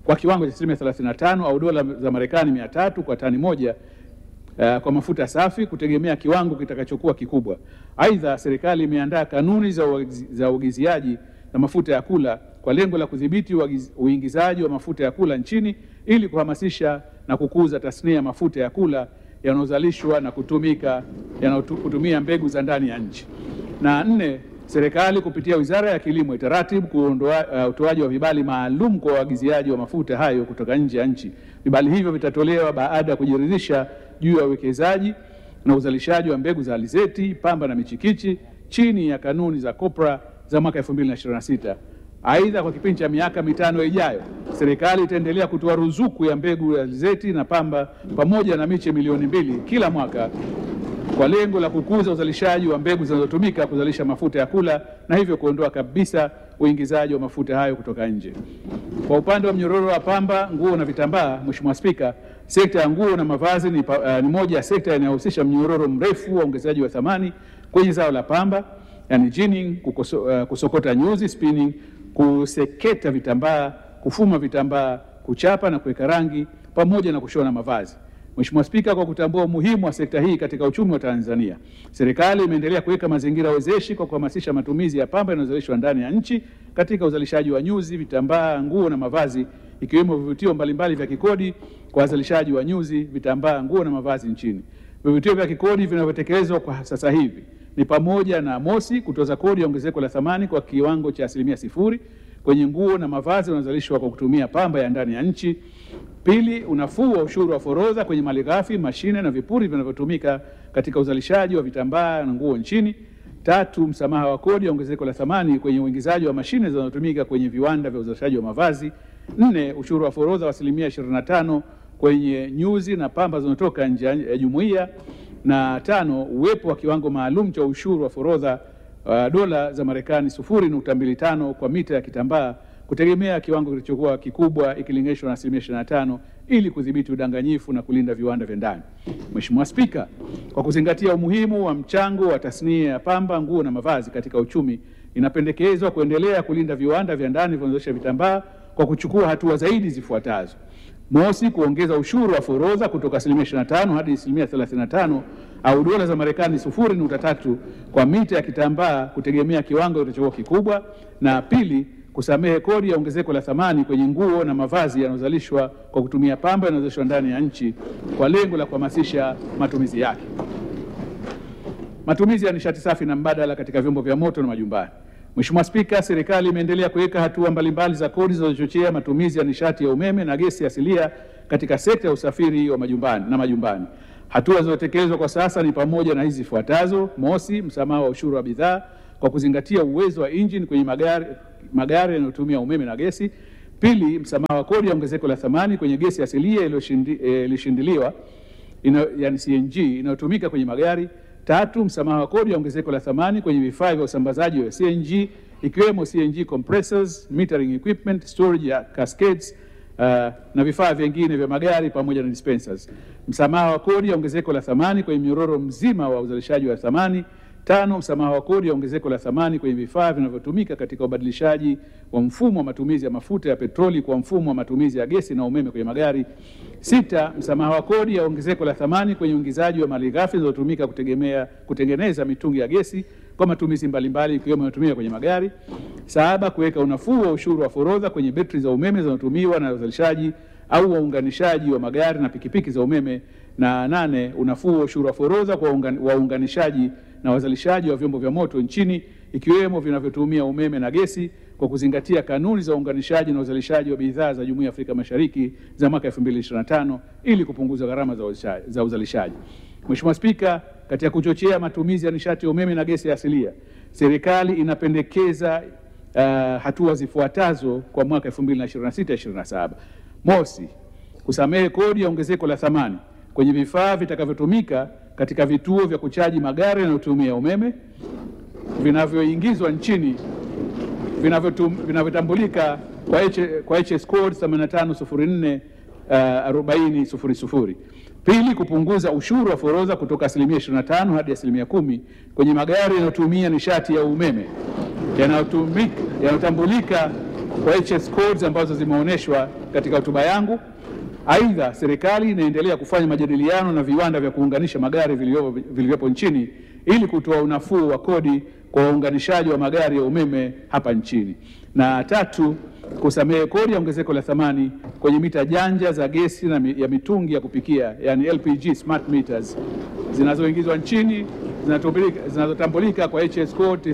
kwa kiwango cha asilimia 35 au dola za Marekani 300 kwa tani moja uh, kwa mafuta safi kutegemea kiwango kitakachokuwa kikubwa. Aidha, serikali imeandaa kanuni za uagizi- za uagiziaji na mafuta ya kula kwa lengo la kudhibiti uagiz- uingizaji wa mafuta ya kula nchini ili kuhamasisha na kukuza tasnia ya mafuta ya kula yanayozalishwa na kutumika yanayotumia mbegu za ndani ya nchi. Na nne, serikali kupitia Wizara ya Kilimo itaratibu kuondoa uh, utoaji wa vibali maalum kwa waagiziaji wa mafuta hayo kutoka nje ya nchi. Vibali hivyo vitatolewa baada ya kujiridhisha juu ya uwekezaji na uzalishaji wa mbegu za alizeti, pamba na michikichi chini ya kanuni za COPRA za mwaka 2026. Aidha, kwa kipindi cha miaka mitano ijayo, serikali itaendelea kutoa ruzuku ya mbegu ya alizeti na pamba pamoja na miche milioni mbili kila mwaka kwa lengo la kukuza uzalishaji wa mbegu zinazotumika kuzalisha mafuta ya kula na hivyo kuondoa kabisa uingizaji wa mafuta hayo kutoka nje. Kwa upande wa mnyororo wa pamba, nguo na vitambaa, Mheshimiwa Spika, sekta ya nguo na mavazi ni, pa, uh, ni moja ya sekta inayohusisha mnyororo mrefu wa ongezaji wa thamani kwenye zao la pamba, yani ginning, kukoso, uh, kusokota nyuzi spinning, kuseketa vitambaa, kufuma vitambaa, kuchapa na kuweka rangi pamoja na kushona mavazi. Mheshimiwa Spika, kwa kutambua umuhimu wa sekta hii katika uchumi wa Tanzania, serikali imeendelea kuweka mazingira wezeshi kwa kuhamasisha matumizi ya pamba inayozalishwa ndani ya nchi katika uzalishaji wa nyuzi, vitambaa, nguo na mavazi, ikiwemo vivutio mbalimbali vya kikodi kwa wazalishaji wa nyuzi, vitambaa, nguo na mavazi nchini. Vivutio vya kikodi vinavyotekelezwa kwa sasa hivi ni pamoja na mosi, kutoza kodi ya ongezeko la thamani kwa kiwango cha asilimia sifuri kwenye nguo na mavazi yanayozalishwa kwa kutumia pamba ya ndani ya nchi. Pili, unafuu wa ushuru wa forodha kwenye malighafi, mashine na vipuri vinavyotumika katika uzalishaji wa vitambaa na nguo nchini. Tatu, msamaha wa kodi ya ongezeko la thamani kwenye uingizaji wa mashine zinazotumika kwenye viwanda vya uzalishaji wa mavazi. Nne, ushuru wa forodha wa asilimia 25 kwenye nyuzi na pamba zinazotoka nje ya jumuiya. Na tano, uwepo wa kiwango maalum cha ushuru wa forodha uh, dola za Marekani 0.25 kwa mita ya kitambaa kutegemea kiwango kilichokuwa kikubwa ikilinganishwa na asilimia 25 ili kudhibiti udanganyifu na kulinda viwanda vya ndani. Mheshimiwa Spika, kwa kuzingatia umuhimu wa mchango wa tasnia ya pamba, nguo na mavazi katika uchumi, inapendekezwa kuendelea kulinda viwanda vya ndani vinavyozalisha vitambaa kwa kuchukua hatua zaidi zifuatazo. Mosi, kuongeza ushuru wa forodha kutoka asilimia 25 hadi asilimia 35 au dola za Marekani 0.3 kwa mita ya kitambaa kutegemea kiwango kilichokuwa kikubwa. Na pili, kusamehe kodi ya ongezeko la thamani kwenye nguo na mavazi yanayozalishwa kwa kutumia pamba yanayozalishwa ndani ya nchi kwa lengo la kuhamasisha matumizi yake. Matumizi ya nishati safi na mbadala katika vyombo vya moto na majumbani. Mheshimiwa Spika, serikali imeendelea kuweka hatua mbalimbali za kodi zinazochochea matumizi ya nishati ya umeme na gesi asilia katika sekta ya usafiri wa majumbani na majumbani. Hatua zinazotekelezwa kwa sasa ni pamoja na hizi zifuatazo: mosi, msamaha wa ushuru wa bidhaa kwa kuzingatia uwezo wa injini kwenye magari magari yanayotumia umeme na gesi. Pili, msamaha wa kodi ya ongezeko la thamani kwenye gesi asilia iliyoshindiliwa ina, yani CNG inayotumika kwenye magari. Tatu, msamaha wa kodi ya ongezeko la thamani kwenye vifaa vya usambazaji wa CNG ikiwemo CNG compressors, metering equipment, storage ya cascades uh, na vifaa vingine vya magari pamoja na dispensers. Msamaha wa kodi ya ongezeko la thamani kwenye mnyororo mzima wa uzalishaji wa thamani. Tano, msamaha wa kodi ya ongezeko la thamani kwenye vifaa vinavyotumika katika ubadilishaji wa mfumo wa matumizi ya mafuta ya petroli kwa mfumo wa matumizi ya gesi na umeme kwenye magari. Sita, msamaha wa kodi ya ongezeko la thamani kwenye uingizaji wa malighafi zinazotumika kutegemea kutengeneza mitungi ya gesi kwa matumizi mbalimbali ikiwemo yanayotumika kwenye magari. Saba, kuweka unafuu wa ushuru wa forodha kwenye betri za umeme zinazotumiwa na uzalishaji au waunganishaji wa magari na pikipiki za umeme. Na nane, unafuu wa ushuru wa forodha kwa waunganishaji na wazalishaji wa vyombo vya moto nchini ikiwemo vinavyotumia umeme na gesi kwa kuzingatia kanuni za uunganishaji na uzalishaji wa bidhaa za Jumuiya ya Afrika Mashariki za mwaka 2025 ili kupunguza gharama za, za uzalishaji. Mheshimiwa Spika, katika kuchochea matumizi ya nishati ya umeme na gesi asilia, serikali inapendekeza uh, hatua zifuatazo kwa mwaka 2026-2027. Mosi, kusamehe kodi ya ongezeko la thamani kwenye vifaa vitakavyotumika katika vituo vya kuchaji magari yanayotumia umeme vinavyoingizwa nchini vinavyotambulika kwa, H, kwa HS code 8504 uh, 4000. Pili, kupunguza ushuru wa forodha kutoka asilimia 25 hadi asilimia kumi kwenye magari yanayotumia nishati ya umeme yanayotambulika kwa HS codes ambazo zimeonyeshwa katika hotuba yangu. Aidha, serikali inaendelea kufanya majadiliano na viwanda vya kuunganisha magari vilivyopo vilivyopo nchini ili kutoa unafuu wa kodi kwa waunganishaji wa magari ya umeme hapa nchini. Na tatu, kusamehe kodi ya ongezeko la thamani kwenye mita janja za gesi na mi- ya mitungi ya kupikia yani LPG smart meters zinazoingizwa nchini zinatambulika- zinazotambulika kwa HS code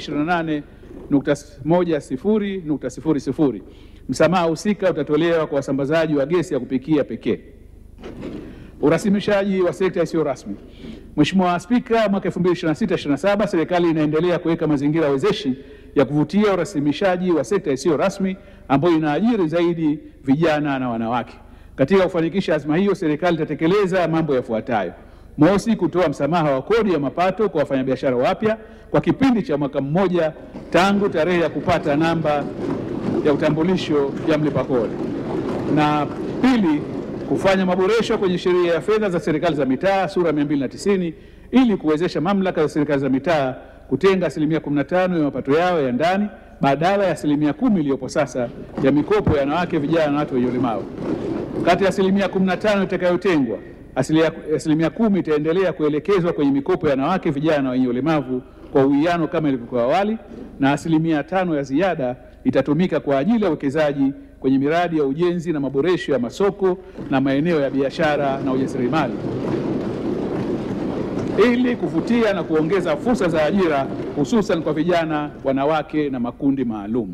9028.10.00. Msamaha husika utatolewa kwa wasambazaji wa gesi ya kupikia pekee. Urasimishaji wa sekta isiyo rasmi. Mheshimiwa Spika, mwaka 2026/27 serikali inaendelea kuweka mazingira wezeshi ya kuvutia urasimishaji wa sekta isiyo rasmi ambayo inaajiri zaidi vijana na wanawake. Katika kufanikisha azma hiyo, serikali itatekeleza mambo yafuatayo: Mosi, kutoa msamaha wa kodi ya mapato kwa wafanyabiashara wapya kwa kipindi cha mwaka mmoja tangu tarehe ya kupata namba ya utambulisho ya mlipa kodi. Na pili, kufanya maboresho kwenye sheria ya fedha za serikali za mitaa sura 290 ili kuwezesha mamlaka za serikali za mitaa kutenga asilimia 15 ya mapato yao ya ndani badala ya asilimia kumi iliyopo sasa ya mikopo ya wanawake, vijana na watu wenye ulemavu. Kati ya asilimia 15 itakayotengwa, asilia- asilimia kumi itaendelea kuelekezwa kwenye mikopo ya wanawake, vijana na wenye ulemavu kwa uwiano kama ilivyokuwa awali, na asilimia tano ya ziada itatumika kwa ajili ya uwekezaji kwenye miradi ya ujenzi na maboresho ya masoko na maeneo ya biashara na ujasiriamali ili kuvutia na kuongeza fursa za ajira hususan kwa vijana, wanawake na makundi maalum.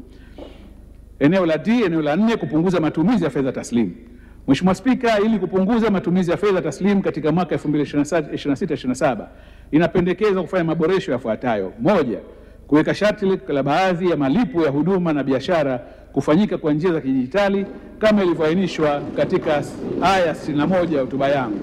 Eneo la D, eneo la nne, kupunguza matumizi ya fedha taslimu. Mheshimiwa Spika, ili kupunguza matumizi ya fedha taslimu katika mwaka 2026/27 inapendekeza kufanya maboresho yafuatayo: moja, kuweka sharti la baadhi ya malipo ya huduma na biashara kufanyika kwa njia za kidijitali kama ilivyoainishwa katika aya 61 ya hotuba yangu.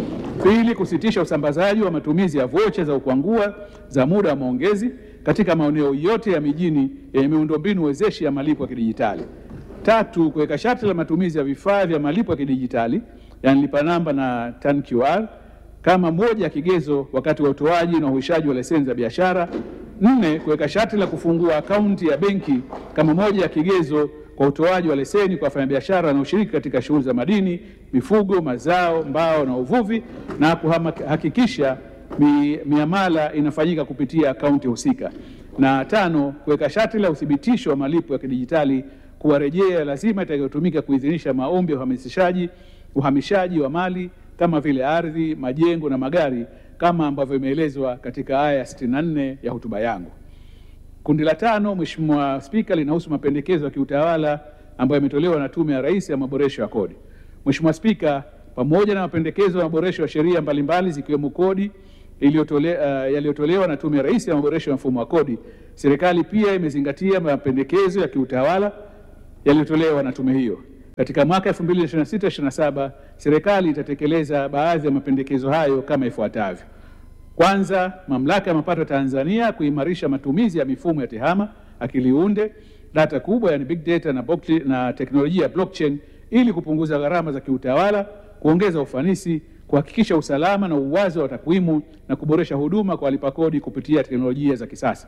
Pili, kusitisha usambazaji wa matumizi ya vocha za ukwangua za muda wa maongezi katika maeneo yote ya mijini yenye miundombinu wezeshi ya malipo ya kidijitali. Tatu, kuweka sharti la matumizi ya vifaa vya malipo ya kidijitali yani lipa namba na TAN QR kama moja ya kigezo wakati wa utoaji na uhuishaji wa leseni za biashara. Nne, kuweka sharti la kufungua akaunti ya benki kama moja ya kigezo kwa utoaji wa leseni kwa wafanyabiashara wanaoshiriki katika shughuli za madini, mifugo, mazao, mbao na uvuvi na kuhakikisha mi, miamala inafanyika kupitia akaunti husika. Na tano, kuweka sharti la uthibitisho wa malipo ya kidijitali kuwa rejea lazima itakayotumika kuidhinisha maombi ya uhamasishaji uhamishaji wa mali kama vile ardhi, majengo na magari kama ambavyo imeelezwa katika aya ya 64 ya hotuba yangu. Kundi la tano, Mheshimiwa Spika, linahusu mapendekezo ya kiutawala ambayo yametolewa na Tume ya Rais ya maboresho ya kodi. Mheshimiwa Spika, pamoja na mapendekezo ya maboresho ya sheria mbalimbali zikiwemo kodi iliyotole, uh, yaliyotolewa na Tume ya Rais ya maboresho ya mfumo wa kodi, serikali pia imezingatia mapendekezo ya kiutawala yaliyotolewa na tume hiyo. Katika mwaka 2026/27 serikali itatekeleza baadhi ya mapendekezo hayo kama ifuatavyo. Kwanza, mamlaka ya mapato Tanzania kuimarisha matumizi ya mifumo ya tehama, akili unde, data kubwa yani big data na, blockchain, na teknolojia ya blockchain ili kupunguza gharama za kiutawala, kuongeza ufanisi, kuhakikisha usalama na uwazi wa takwimu na kuboresha huduma kwa walipa kodi kupitia teknolojia za kisasa.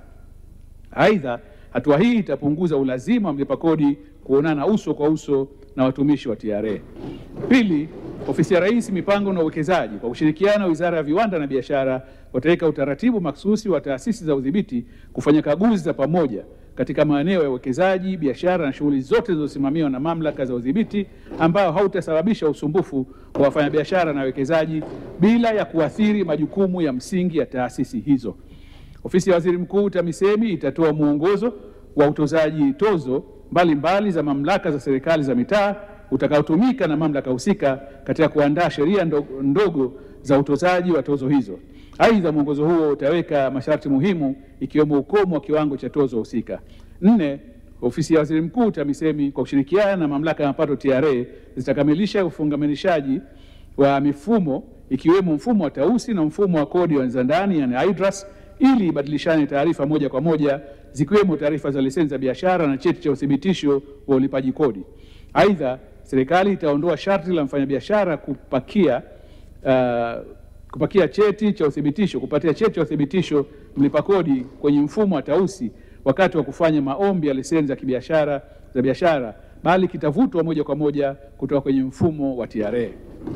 Aidha, hatua hii itapunguza ulazima wa mlipa kodi kuonana uso kwa uso na watumishi wa TRA. Pili, Ofisi ya Rais Mipango na Uwekezaji kwa kushirikiana na Wizara ya Viwanda na Biashara wataweka utaratibu maksusi wa taasisi za udhibiti kufanya kaguzi za pamoja katika maeneo ya uwekezaji, biashara na shughuli zote zilizosimamiwa na mamlaka za udhibiti ambao hautasababisha usumbufu kwa wafanyabiashara na wawekezaji bila ya kuathiri majukumu ya msingi ya taasisi hizo. Ofisi ya Waziri Mkuu TAMISEMI itatoa mwongozo wa utozaji tozo mbalimbali mbali za mamlaka za serikali za mitaa utakaotumika na mamlaka husika katika kuandaa sheria ndogo, ndogo za utozaji wa tozo hizo. Aidha, mwongozo huo utaweka masharti muhimu ikiwemo ukomo wa kiwango cha tozo husika. Nne, ofisi ya Waziri Mkuu TAMISEMI kwa kushirikiana na mamlaka ya mapato TRA zitakamilisha ufungamanishaji wa mifumo ikiwemo mfumo wa tausi na mfumo wa kodi wa za ndani yani IDRAS ili ibadilishane taarifa moja kwa moja zikiwemo taarifa za leseni za biashara na cheti cha uthibitisho wa ulipaji kodi. Aidha, serikali itaondoa sharti la mfanyabiashara kupakia uh, kupakia cheti cha uthibitisho kupatia cheti cha uthibitisho mlipa kodi kwenye mfumo wa tausi wakati wa kufanya maombi ya leseni za kibiashara za biashara, bali kitavutwa moja kwa moja kutoka kwenye mfumo wa TRA.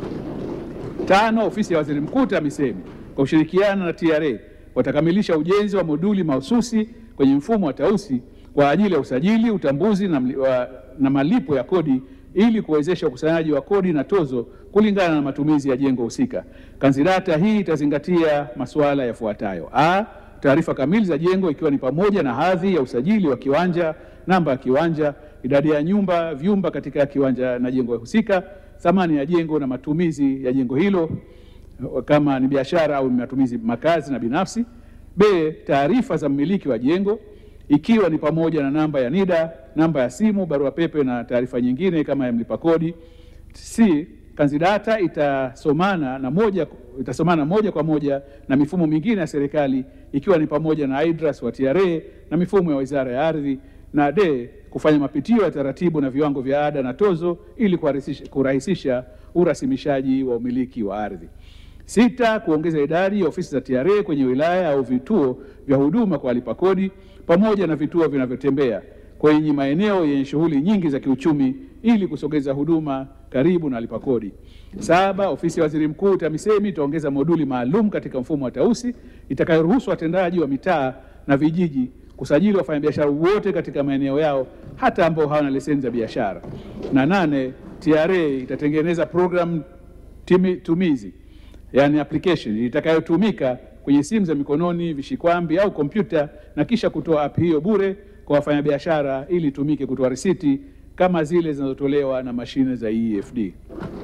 Tano, ofisi ya waziri mkuu TAMISEMI kwa kushirikiana na TRA watakamilisha ujenzi wa moduli mahususi kwenye mfumo wa Tausi kwa ajili ya usajili, utambuzi na, mli- wa, na malipo ya kodi ili kuwezesha ukusanyaji wa kodi na tozo kulingana na matumizi ya jengo husika. Kanzidata hii itazingatia masuala yafuatayo: a, taarifa kamili za jengo ikiwa ni pamoja na hadhi ya usajili wa kiwanja, namba ya kiwanja, idadi ya nyumba, vyumba katika kiwanja na jengo husika, thamani ya jengo na matumizi ya jengo hilo kama ni biashara au ni matumizi makazi na binafsi. B, taarifa za mmiliki wa jengo ikiwa ni pamoja na namba ya NIDA, namba ya simu, barua pepe na taarifa nyingine kama ya mlipa kodi. C, kanzidata itasomana na moja, itasomana moja kwa moja na mifumo mingine ya serikali ikiwa ni pamoja na IDRAS wa TRA na mifumo ya Wizara ya Ardhi. Na D, kufanya mapitio ya taratibu na viwango vya ada na tozo ili kurahisisha, kurahisisha urasimishaji wa umiliki wa ardhi. Sita, kuongeza idadi ya ofisi za TRA kwenye wilaya au vituo vya huduma kwa walipa kodi pamoja na vituo vinavyotembea kwenye maeneo yenye shughuli nyingi za kiuchumi ili kusogeza huduma karibu na walipa kodi. Saba, ofisi ya waziri mkuu TAMISEMI itaongeza moduli maalum katika mfumo wa Tausi itakayoruhusu watendaji wa mitaa na vijiji kusajili wafanyabiashara wote katika maeneo yao hata ambao hawana leseni za biashara. Na nane, TRA itatengeneza program timi- tumizi yani application itakayotumika kwenye simu za mikononi, vishikwambi au kompyuta na kisha kutoa app hiyo bure kwa wafanyabiashara ili itumike kutoa risiti kama zile zinazotolewa na mashine za EFD.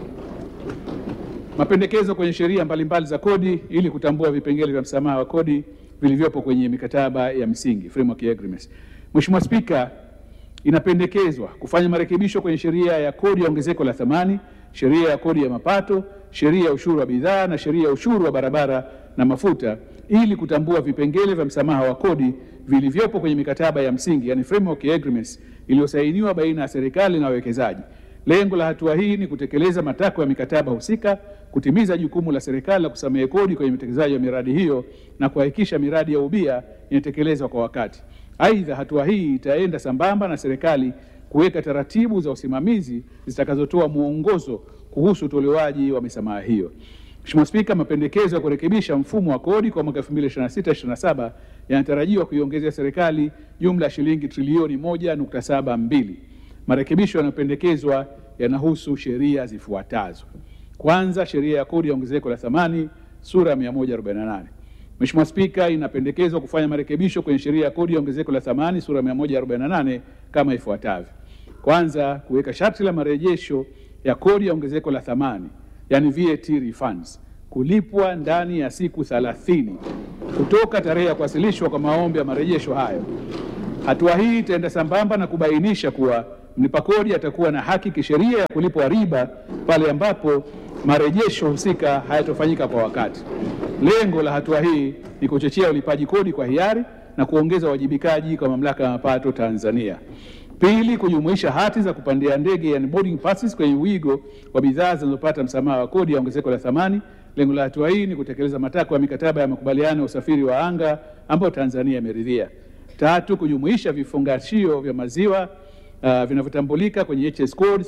Mapendekezo kwenye sheria mbalimbali za kodi ili kutambua vipengele vya msamaha wa kodi vilivyopo kwenye mikataba ya msingi framework agreements. Mheshimiwa Spika, inapendekezwa kufanya marekebisho kwenye sheria ya kodi ya ongezeko la thamani, sheria ya kodi ya mapato, sheria ya ushuru wa bidhaa na sheria ya ushuru wa barabara na mafuta ili kutambua vipengele vya msamaha wa kodi vilivyopo kwenye mikataba ya msingi yani framework agreements iliyosainiwa baina ya serikali na wawekezaji. Lengo la hatua hii ni kutekeleza matakwa ya mikataba husika, kutimiza jukumu la serikali la kusamehe kodi kwenye utekelezaji wa miradi hiyo na kuhakikisha miradi ya ubia inatekelezwa kwa wakati. Aidha, hatua hii itaenda sambamba na serikali kuweka taratibu za usimamizi zitakazotoa mwongozo kuhusu utolewaji wa misamaha hiyo. Mheshimiwa Spika, mapendekezo ya kurekebisha mfumo wa kodi kwa mwaka 2026/27 yanatarajiwa kuiongezea serikali jumla ya shilingi trilioni 1.72. Marekebisho yanayopendekezwa yanahusu sheria zifuatazo. Kwanza, sheria ya kodi ya ongezeko la thamani sura ya 148. Mheshimiwa Spika, inapendekezwa kufanya marekebisho kwenye sheria ya kodi ya ongezeko la thamani sura ya 148 kama ifuatavyo. Kwanza, kuweka sharti la marejesho ya kodi ya ongezeko la thamani yani VAT refunds kulipwa ndani ya siku 30 kutoka tarehe ya kuwasilishwa kwa maombi ya marejesho hayo. Hatua hii itaenda sambamba na kubainisha kuwa mlipa kodi atakuwa na haki kisheria ya kulipwa riba pale ambapo marejesho husika hayatofanyika kwa wakati. Lengo la hatua hii ni kuchochea ulipaji kodi kwa hiari na kuongeza uwajibikaji kwa mamlaka ya mapato Tanzania. Pili, kujumuisha hati za kupandia ndege yani boarding passes kwenye wigo wa bidhaa zinazopata msamaha wa kodi ya ongezeko la thamani. Lengo la hatua hii ni kutekeleza matakwa ya mikataba ya makubaliano ya usafiri wa anga ambayo Tanzania imeridhia. Tatu, kujumuisha vifungashio vya maziwa uh, vinavyotambulika kwenye HS code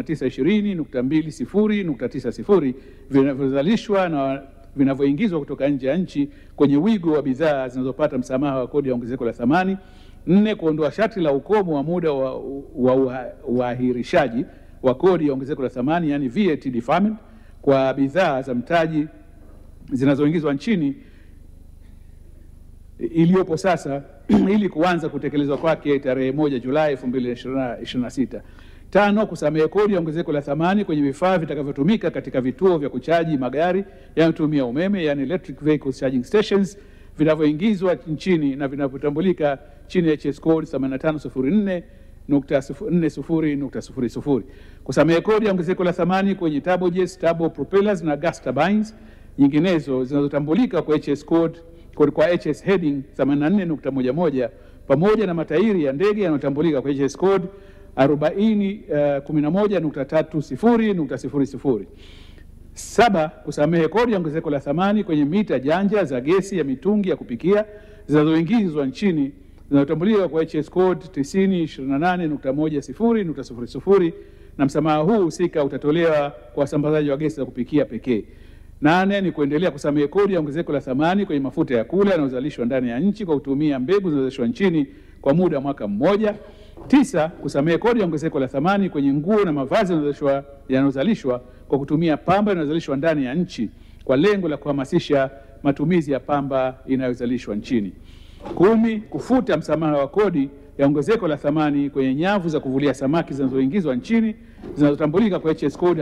3920.20.90 vinavyozalishwa na vinavyoingizwa kutoka nje ya nchi kwenye wigo wa bidhaa zinazopata msamaha wa kodi ya ongezeko la thamani. Nne, kuondoa sharti la ukomo wa muda wa wa uahirishaji wa kodi ya ongezeko la thamani yani VAT deferment kwa bidhaa za mtaji zinazoingizwa nchini iliyopo sasa ili kuanza kutekelezwa kwake tarehe moja Julai 2026. Tano, kusamehe kodi ya ongezeko la thamani kwenye vifaa vitakavyotumika katika vituo vya kuchaji magari yanayotumia umeme yani electric vehicle charging stations vinavyoingizwa nchini na vinavyotambulika chini ya HS code 8504.40.00. Kusamehe kodi ya ongezeko la thamani kwenye turbojets, turbo propellers na gas turbines nyinginezo zinazotambulika kwa HS code kwa HS heading 84.11 pamoja na matairi ya ndege yanayotambulika kwa HS code 4011.30.00. Saba, kusamehe kodi ya ongezeko la thamani kwenye mita janja za gesi ya mitungi ya kupikia zinazoingizwa nchini zinazotambuliwa kwa HS code 9028.10.00 na msamaha huu husika utatolewa kwa wasambazaji wa gesi za kupikia pekee. Nane ni kuendelea kusamehe kodi ya ongezeko la thamani kwenye mafuta ya kula yanayozalishwa ndani ya nchi kwa kutumia mbegu zinazozalishwa nchini kwa muda wa mwaka mmoja. Tisa, kusamehe kodi ya ongezeko la thamani kwenye nguo na mavazi yanayozalishwa- yanayozalishwa kwa kutumia pamba inayozalishwa ndani ya nchi kwa lengo la kuhamasisha matumizi ya pamba inayozalishwa nchini. Kumi, kufuta msamaha wa kodi ya ongezeko la thamani kwenye nyavu za kuvulia samaki zinazoingizwa nchini zinazotambulika kwa HS code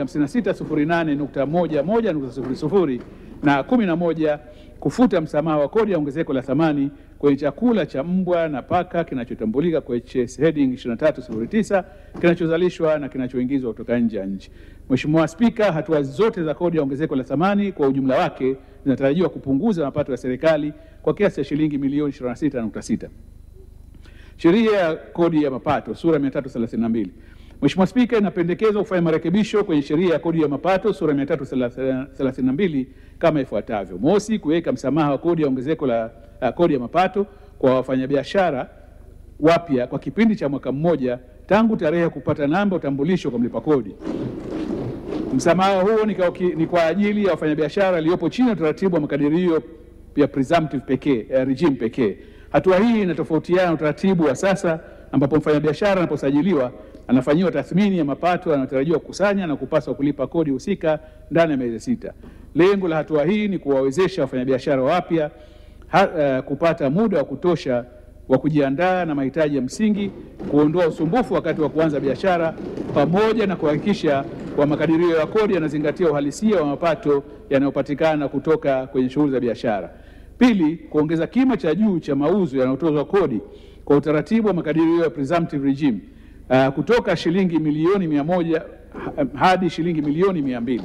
5608.11.00 na 11 kufuta msamaha wa kodi ya ongezeko la thamani kwenye chakula cha mbwa na paka kinachotambulika kwa HS heading 2309 kinachozalishwa na kinachoingizwa kutoka nje ya nchi. Mheshimiwa Spika, hatua zote za kodi ya ongezeko la thamani kwa ujumla wake zinatarajiwa kupunguza mapato ya serikali kwa kiasi cha shilingi milioni 26.6. Sheria ya kodi ya mapato sura 332. Mheshimiwa Spika, inapendekezwa kufanya marekebisho kwenye sheria ya kodi ya mapato sura 332 kama ifuatavyo: mosi, kuweka msamaha wa kodi ya ongezeko la uh, kodi ya mapato kwa wafanyabiashara wapya kwa kipindi cha mwaka mmoja tangu tarehe ya kupata namba utambulisho kwa mlipa kodi. Msamaha huo ni kwa, ni kwa ajili ya wafanyabiashara waliopo chini ya utaratibu wa makadirio ya presumptive pekee, eh, regime pekee. Hatua hii inatofautiana na utaratibu wa sasa ambapo mfanyabiashara anaposajiliwa anafanyiwa tathmini ya mapato yanayotarajiwa kukusanya na kupaswa kulipa kodi husika ndani ya miezi sita. Lengo la hatua hii ni kuwawezesha wafanyabiashara wapya ha, eh, kupata muda wa kutosha wa kujiandaa na mahitaji ya msingi, kuondoa usumbufu wakati wa kuanza biashara, pamoja na kuhakikisha kwa makadirio ya kodi yanazingatia uhalisia wa mapato yanayopatikana kutoka kwenye shughuli za biashara. Pili, kuongeza kima cha juu cha mauzo yanayotozwa kodi kwa utaratibu wa makadirio ya presumptive regime uh, kutoka shilingi milioni mia moja ha- hadi shilingi milioni mia mbili.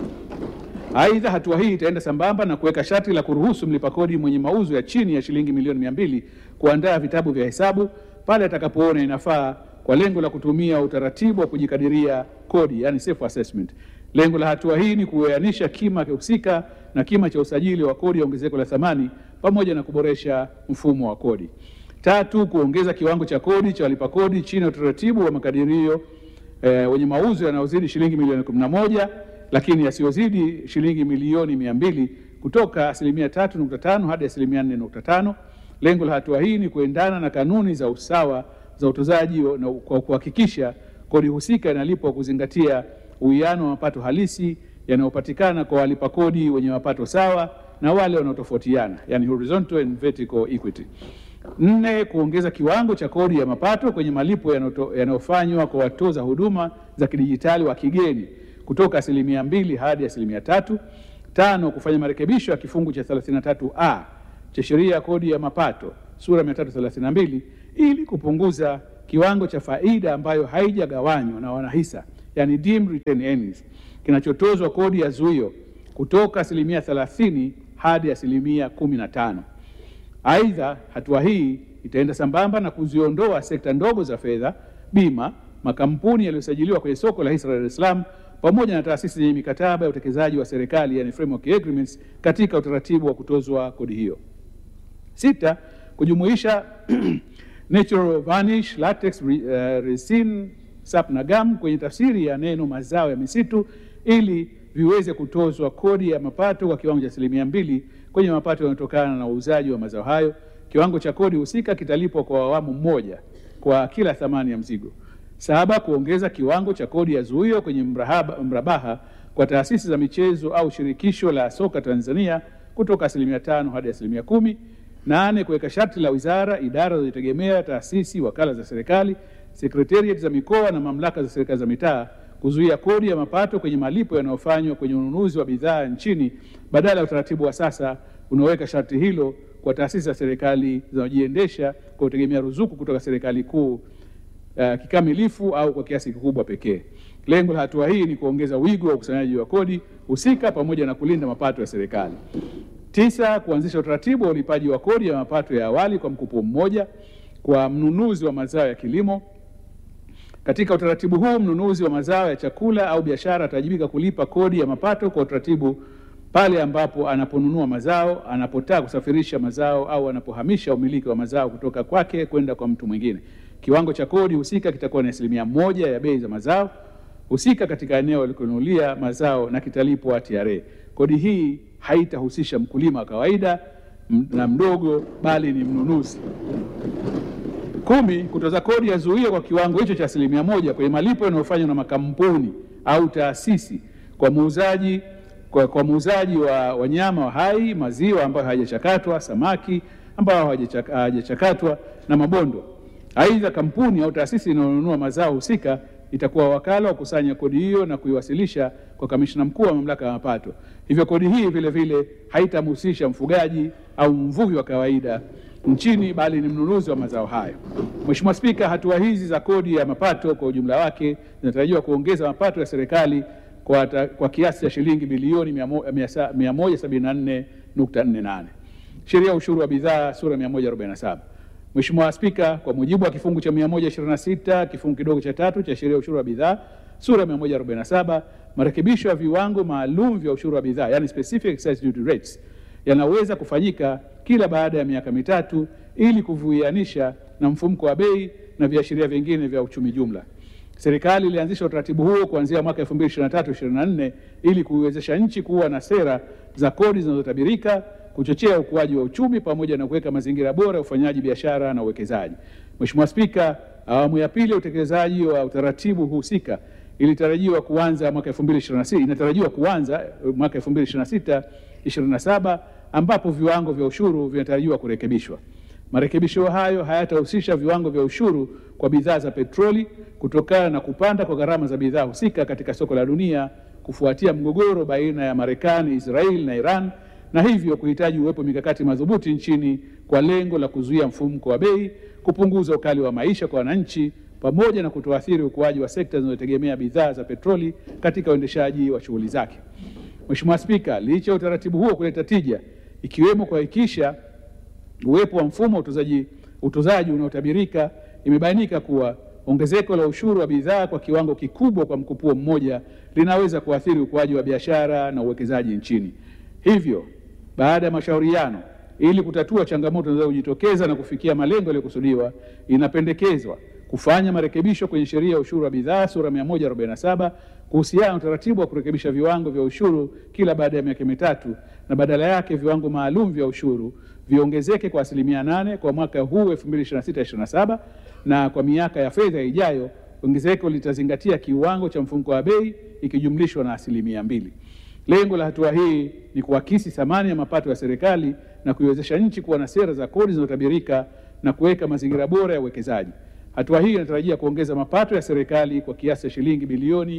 Aidha, hatua hii itaenda sambamba na kuweka sharti la kuruhusu mlipa kodi mwenye mauzo ya chini ya shilingi milioni mia mbili kuandaa vitabu vya hesabu pale atakapoona inafaa kwa lengo la kutumia utaratibu wa kujikadiria kodi, yani self assessment. Lengo la hatua hii ni kuoanisha kima husika na kima cha usajili wa kodi ya ongezeko la thamani pamoja na kuboresha mfumo wa kodi. Tatu, kuongeza kiwango cha kodi cha walipa kodi chini ya utaratibu wa makadirio eh, wenye mauzo yanayozidi shilingi milioni 11 lakini yasiyozidi shilingi milioni mia mbili kutoka asilimia 3.5 hadi asilimia 4.5. Lengo la hatua hii ni kuendana na kanuni za usawa za utozaji wa- na kwa kuhakikisha kodi husika inalipwa kuzingatia uwiano wa mapato halisi yanayopatikana kwa walipa kodi wenye mapato sawa na wale wanaotofautiana, yani horizontal and vertical equity. Nne, kuongeza kiwango cha kodi ya mapato kwenye malipo yanayoto- yanayofanywa kwa watoza huduma za kidijitali wa kigeni kutoka asilimia mbili hadi asilimia tatu. Tano, kufanya marekebisho ya kifungu cha 33A cha sheria ya kodi ya mapato sura 332 ili kupunguza kiwango cha faida ambayo haijagawanywa na wanahisa, yani deemed retained earnings, kinachotozwa kodi ya zuio kutoka asilimia 30 hadi asilimia 15. Aidha, hatua hii itaenda sambamba na kuziondoa sekta ndogo za fedha, bima, makampuni yaliyosajiliwa kwenye soko la hisa la Dar es Salaam pamoja na taasisi zenye mikataba ya utekelezaji wa serikali yani framework agreements katika utaratibu wa kutozwa kodi hiyo. Sita, kujumuisha natural varnish, latex, re, uh, resin, sap na gum kwenye tafsiri ya neno mazao ya misitu ili viweze kutozwa kodi ya mapato kwa kiwango cha asilimia mbili kwenye mapato yanayotokana na uuzaji wa mazao hayo. Kiwango cha kodi husika kitalipwa kwa awamu moja kwa kila thamani ya mzigo. Saba, kuongeza kiwango cha kodi ya zuio kwenye mrahaba, mrabaha kwa taasisi za michezo au shirikisho la soka Tanzania kutoka asilimia tano hadi asilimia kumi. Nane, kuweka sharti la wizara, idara zinazojitegemea, taasisi, wakala za serikali, sekretariat za mikoa na mamlaka za serikali za mitaa kuzuia kodi ya mapato kwenye malipo yanayofanywa kwenye ununuzi wa bidhaa nchini badala ya utaratibu wa sasa unaoweka sharti hilo kwa taasisi za serikali zinazojiendesha kwa kutegemea ruzuku kutoka serikali kuu uh, kikamilifu au kwa kiasi kikubwa pekee. Lengo la hatua hii ni kuongeza wigo wa ukusanyaji wa kodi husika pamoja na kulinda mapato ya serikali. Tisa, kuanzisha utaratibu wa ulipaji wa kodi ya mapato ya awali kwa mkopo mmoja kwa mnunuzi wa mazao ya kilimo. Katika utaratibu huu, mnunuzi wa mazao ya chakula au biashara atawajibika kulipa kodi ya mapato kwa utaratibu pale ambapo anaponunua mazao, anapotaka kusafirisha mazao au anapohamisha umiliki wa mazao kutoka kwake kwenda kwa mtu mwingine. Kiwango cha kodi husika kitakuwa ni asilimia moja ya bei za mazao husika katika eneo alikonunulia mazao na kitalipwa TRA. Kodi hii haitahusisha mkulima wa kawaida m- na mdogo, bali ni mnunuzi. Kumi, kutoza kodi ya zuio kwa kiwango hicho cha asilimia moja kwenye malipo yanayofanywa na makampuni au taasisi kwa muuzaji kwa, kwa muuzaji wa wanyama wa hai, maziwa ambayo hayajachakatwa, samaki ambao hawajachak- hawajachakatwa na mabondo. Aidha, kampuni au taasisi inayonunua mazao husika itakuwa wakala wa kukusanya kodi hiyo na kuiwasilisha kwa kamishna mkuu wa mamlaka ya mapato. Hivyo kodi hii vile vile haitamhusisha mfugaji au mvuvi wa kawaida nchini bali ni mnunuzi wa mazao hayo. Mheshimiwa Spika, hatua hizi za kodi ya mapato kwa ujumla wake zinatarajiwa kuongeza mapato ya serikali kwa, ta- kwa kiasi cha shilingi bilioni 174.48. Sheria ya ushuru wa bidhaa sura 147. Mheshimiwa Spika, kwa mujibu wa kifungu cha 126 kifungu kidogo cha tatu cha sheria ya ushuru wa bidhaa sura ya 147, marekebisho ya viwango maalum vya ushuru wa bidhaa yani specific excise duty rates yanaweza kufanyika kila baada ya miaka mitatu ili kuvuianisha na mfumuko wa bei na viashiria vingine vya uchumi jumla. Serikali ilianzisha utaratibu huo kuanzia mwaka 2023-2024 ili kuiwezesha nchi kuwa na sera za kodi zinazotabirika, kuchochea ukuaji wa uchumi pamoja na kuweka mazingira bora ya ufanyaji biashara na uwekezaji. Mheshimiwa Spika, awamu ya pili ya utekelezaji wa utaratibu husika ilitarajiwa kuanza mwaka 2026 inatarajiwa kuanza eh, mwaka 2026 27 ambapo viwango vya ushuru vinatarajiwa kurekebishwa. Marekebisho hayo hayatahusisha viwango vya ushuru kwa bidhaa za petroli kutokana na kupanda kwa gharama za bidhaa husika katika soko la dunia kufuatia mgogoro baina ya Marekani, Israeli na Iran na hivyo kuhitaji uwepo mikakati madhubuti nchini kwa lengo la kuzuia mfumuko wa bei, kupunguza ukali wa maisha kwa wananchi pamoja na kutoathiri ukuaji wa sekta zinazotegemea bidhaa za petroli katika uendeshaji wa shughuli zake. Mheshimiwa Spika, licha ya utaratibu huo kuleta tija ikiwemo kuhakikisha uwepo wa mfumo wa utozaji, utozaji unaotabirika, imebainika kuwa ongezeko la ushuru wa bidhaa kwa kiwango kikubwa kwa mkupuo mmoja linaweza kuathiri ukuaji wa biashara na uwekezaji nchini. Hivyo, baada ya mashauriano, ili kutatua changamoto zinazojitokeza na kufikia malengo yaliyokusudiwa, inapendekezwa kufanya marekebisho kwenye sheria ya ushuru wa bidhaa sura 147 kuhusiana na utaratibu wa kurekebisha viwango vya ushuru kila baada ya miaka mitatu na badala yake viwango maalum vya ushuru viongezeke kwa asilimia nane kwa mwaka huu 2026/27 na kwa miaka ya fedha ijayo ongezeko litazingatia kiwango cha mfumuko wa bei ikijumlishwa na asilimia mbili. Lengo la hatua hii ni kuakisi thamani ya mapato ya serikali na kuiwezesha nchi kuwa na sera za kodi zinazotabirika na kuweka mazingira bora ya uwekezaji. Hatua hii inatarajia kuongeza mapato ya serikali kwa kiasi cha shilingi bilioni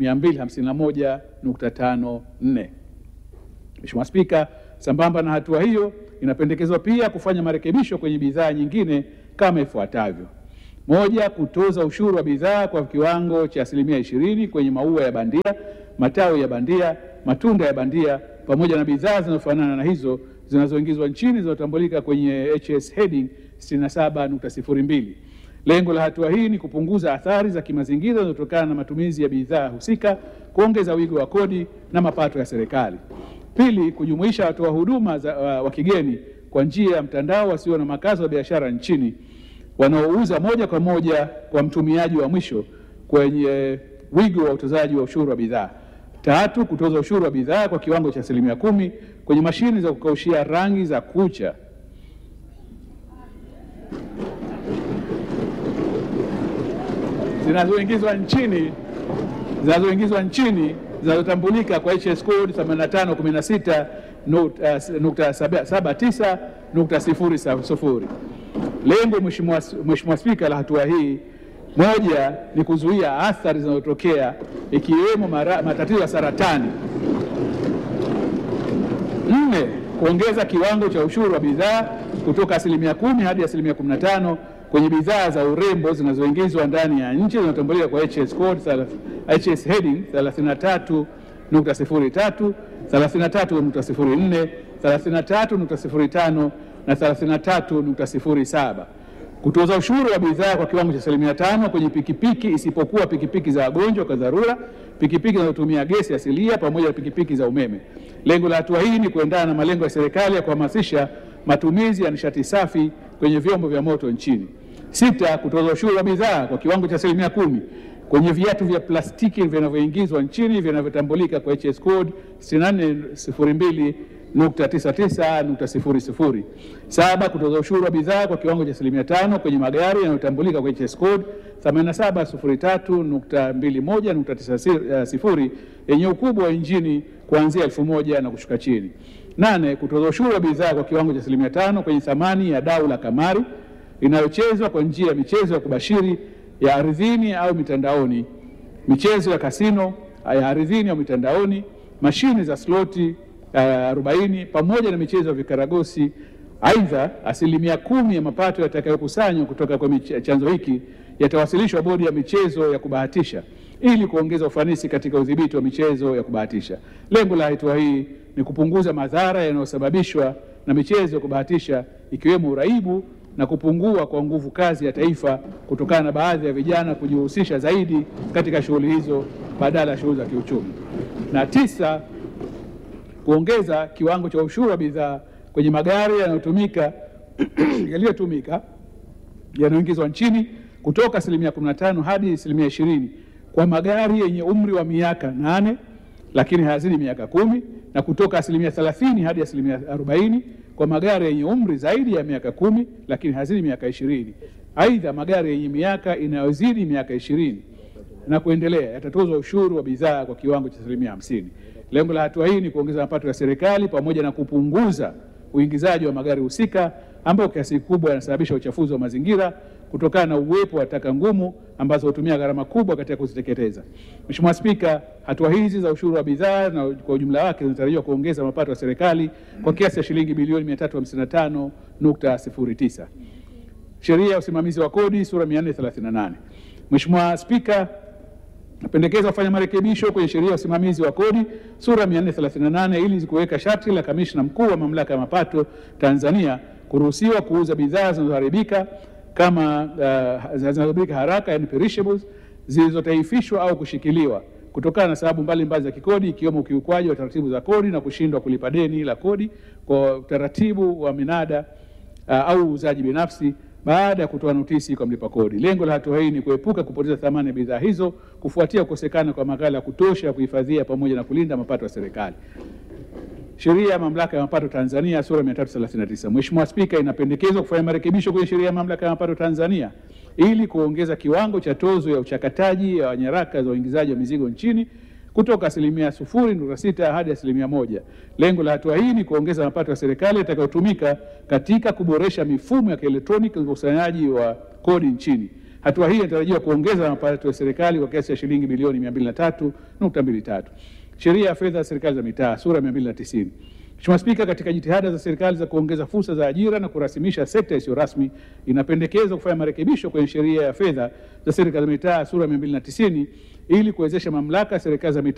251.54. Mheshimiwa Spika, sambamba na hatua hiyo, inapendekezwa pia kufanya marekebisho kwenye bidhaa nyingine kama ifuatavyo: moja, kutoza ushuru wa bidhaa kwa kiwango cha asilimia ishirini kwenye maua ya bandia, matawi ya bandia, matunda ya bandia pamoja na bidhaa zinazofanana na hizo zinazoingizwa nchini zinazotambulika kwenye HS heading 67.02. Lengo la hatua hii ni kupunguza athari za kimazingira zinazotokana na matumizi ya bidhaa husika, kuongeza wigo wa kodi na mapato ya serikali. Pili, kujumuisha watoa huduma za, wa, wa kigeni kwa njia ya mtandao wasio na makazi ya biashara nchini wanaouza moja kwa moja kwa mtumiaji wa mwisho kwenye wigo wa utozaji wa ushuru wa bidhaa. Tatu, kutoza ushuru wa bidhaa kwa kiwango cha asilimia kumi kwenye mashine za kukaushia rangi za kucha zinazoingizwa nchini zinazoingizwa nchini zinazotambulika kwa HS code 8516 nukta nukta saba- saba tisa nukta sifuri sa- sufuri. Lengo Mheshimiwa Mheshimiwa Spika la hatua hii moja ni kuzuia athari zinazotokea ikiwemo mara- matatizo ya saratani. Nne, kuongeza kiwango cha ushuru wa bidhaa kutoka asilimia kumi hadi asilimia kumi na tano kwenye bidhaa za urembo zinazoingizwa ndani ya nchi zinazotambulika kwa HS code thela- HS heading 33.03, 33.04, 33.05 na 33.07. Kutoza ushuru wa bidhaa kwa kiwango cha asilimia tano kwenye pikipiki isipokuwa pikipiki za wagonjwa kwa dharura, pikipiki zinazotumia gesi asilia pamoja na pikipiki za umeme. Lengo la hatua hii ni kuendana na malengo ya serikali ya kuhamasisha matumizi ya nishati safi kwenye vyombo vya moto nchini. Sita, kutoza ushuru wa bidhaa kwa kiwango cha asilimia kumi kwenye viatu vya plastiki vinavyoingizwa nchini vinavyotambulika kwa HS code 6402.99.00. Saba, kutoza ushuru wa bidhaa kwa kiwango cha asilimia tano kwenye magari yanayotambulika kwa HS code 8703.21.90 yenye ukubwa wa injini kuanzia elfu moja na kushuka chini. Nane, kutoza ushuru wa bidhaa kwa kiwango cha asilimia tano kwenye thamani ya dau la kamari inayochezwa kwa njia ya michezo ya kubashiri ya ardhini au mitandaoni, michezo ya kasino ya ardhini au mitandaoni, mashine za sloti uh, 40 pamoja na michezo ya vikaragosi. Aidha, asilimia kumi ya mapato yatakayokusanywa kutoka kwa mich- chanzo hiki yatawasilishwa bodi ya michezo ya kubahatisha ili kuongeza ufanisi katika udhibiti wa michezo ya kubahatisha. Lengo la hatua hii ni kupunguza madhara yanayosababishwa na michezo ya kubahatisha ikiwemo uraibu na kupungua kwa nguvu kazi ya taifa kutokana na baadhi ya vijana kujihusisha zaidi katika shughuli hizo badala ya shughuli za kiuchumi. Na tisa, kuongeza kiwango cha ushuru wa bidhaa kwenye magari yanayotumika yaliyotumika yanayoingizwa nchini kutoka asilimia 15 hadi asilimia 20 kwa magari yenye umri wa miaka nane lakini hayazidi miaka kumi na kutoka asilimia 30 hadi asilimia 40 kwa magari yenye umri zaidi ya miaka kumi lakini hayazidi miaka ishirini. Aidha, magari yenye miaka inayozidi miaka ishirini na kuendelea yatatozwa ushuru wa bidhaa kwa kiwango cha asilimia hamsini. Lengo la hatua hii ni kuongeza mapato ya serikali pamoja na kupunguza uingizaji wa magari husika ambayo kiasi kikubwa yanasababisha uchafuzi wa mazingira kutokana na uwepo wa taka ngumu ambazo hutumia gharama kubwa katika kuziteketeza. Mheshimiwa Spika, hatua hizi za ushuru wa bidhaa na kwa ujumla wake zinatarajiwa kuongeza mapato ya serikali kwa kiasi cha shilingi bilioni 355.09. Sheria ya usimamizi wa kodi sura 438. Mheshimiwa Spika, napendekeza kufanya marekebisho kwenye sheria ya usimamizi wa kodi sura 438 ili kuweka sharti la kamishna mkuu wa mamlaka ya mapato Tanzania kuruhusiwa kuuza bidhaa zinazoharibika kama uh, zinazoharibika haraka yani perishables zilizotaifishwa au kushikiliwa kutokana na sababu mbalimbali za kikodi ikiwemo ukiukwaji wa taratibu za kodi na kushindwa kulipa deni la kodi kwa utaratibu wa minada uh, au uuzaji binafsi baada ya kutoa notisi kwa mlipa kodi. Lengo la hatua hii ni kuepuka kupoteza thamani ya bidhaa hizo kufuatia kukosekana kwa maghala ya kutosha ya kuhifadhia pamoja na kulinda mapato ya serikali. Sheria ya Mamlaka ya Mapato Tanzania sura 339. Mheshimiwa Spika, inapendekezwa kufanya marekebisho kwenye Sheria ya Mamlaka ya Mapato Tanzania ili kuongeza kiwango cha tozo ya uchakataji wa nyaraka za uingizaji wa mizigo nchini kutoka asilimia sufuri nukta sita hadi asilimia moja. Lengo la hatua hii ni kuongeza mapato ya serikali yatakayotumika katika kuboresha mifumo ya kielektroniki ya ukusanyaji wa kodi nchini. Hatua hii inatarajiwa kuongeza mapato ya serikali kwa kiasi cha shilingi bilioni 203.23. Sheria ya fedha za serikali za mitaa sura 290. Mheshimiwa Spika, katika jitihada za serikali za kuongeza fursa za ajira na kurasimisha sekta isiyo rasmi, inapendekezwa kufanya marekebisho kwenye sheria ya fedha za serikali za mitaa sura 290 ili kuwezesha mamlaka ya serikali za mitaa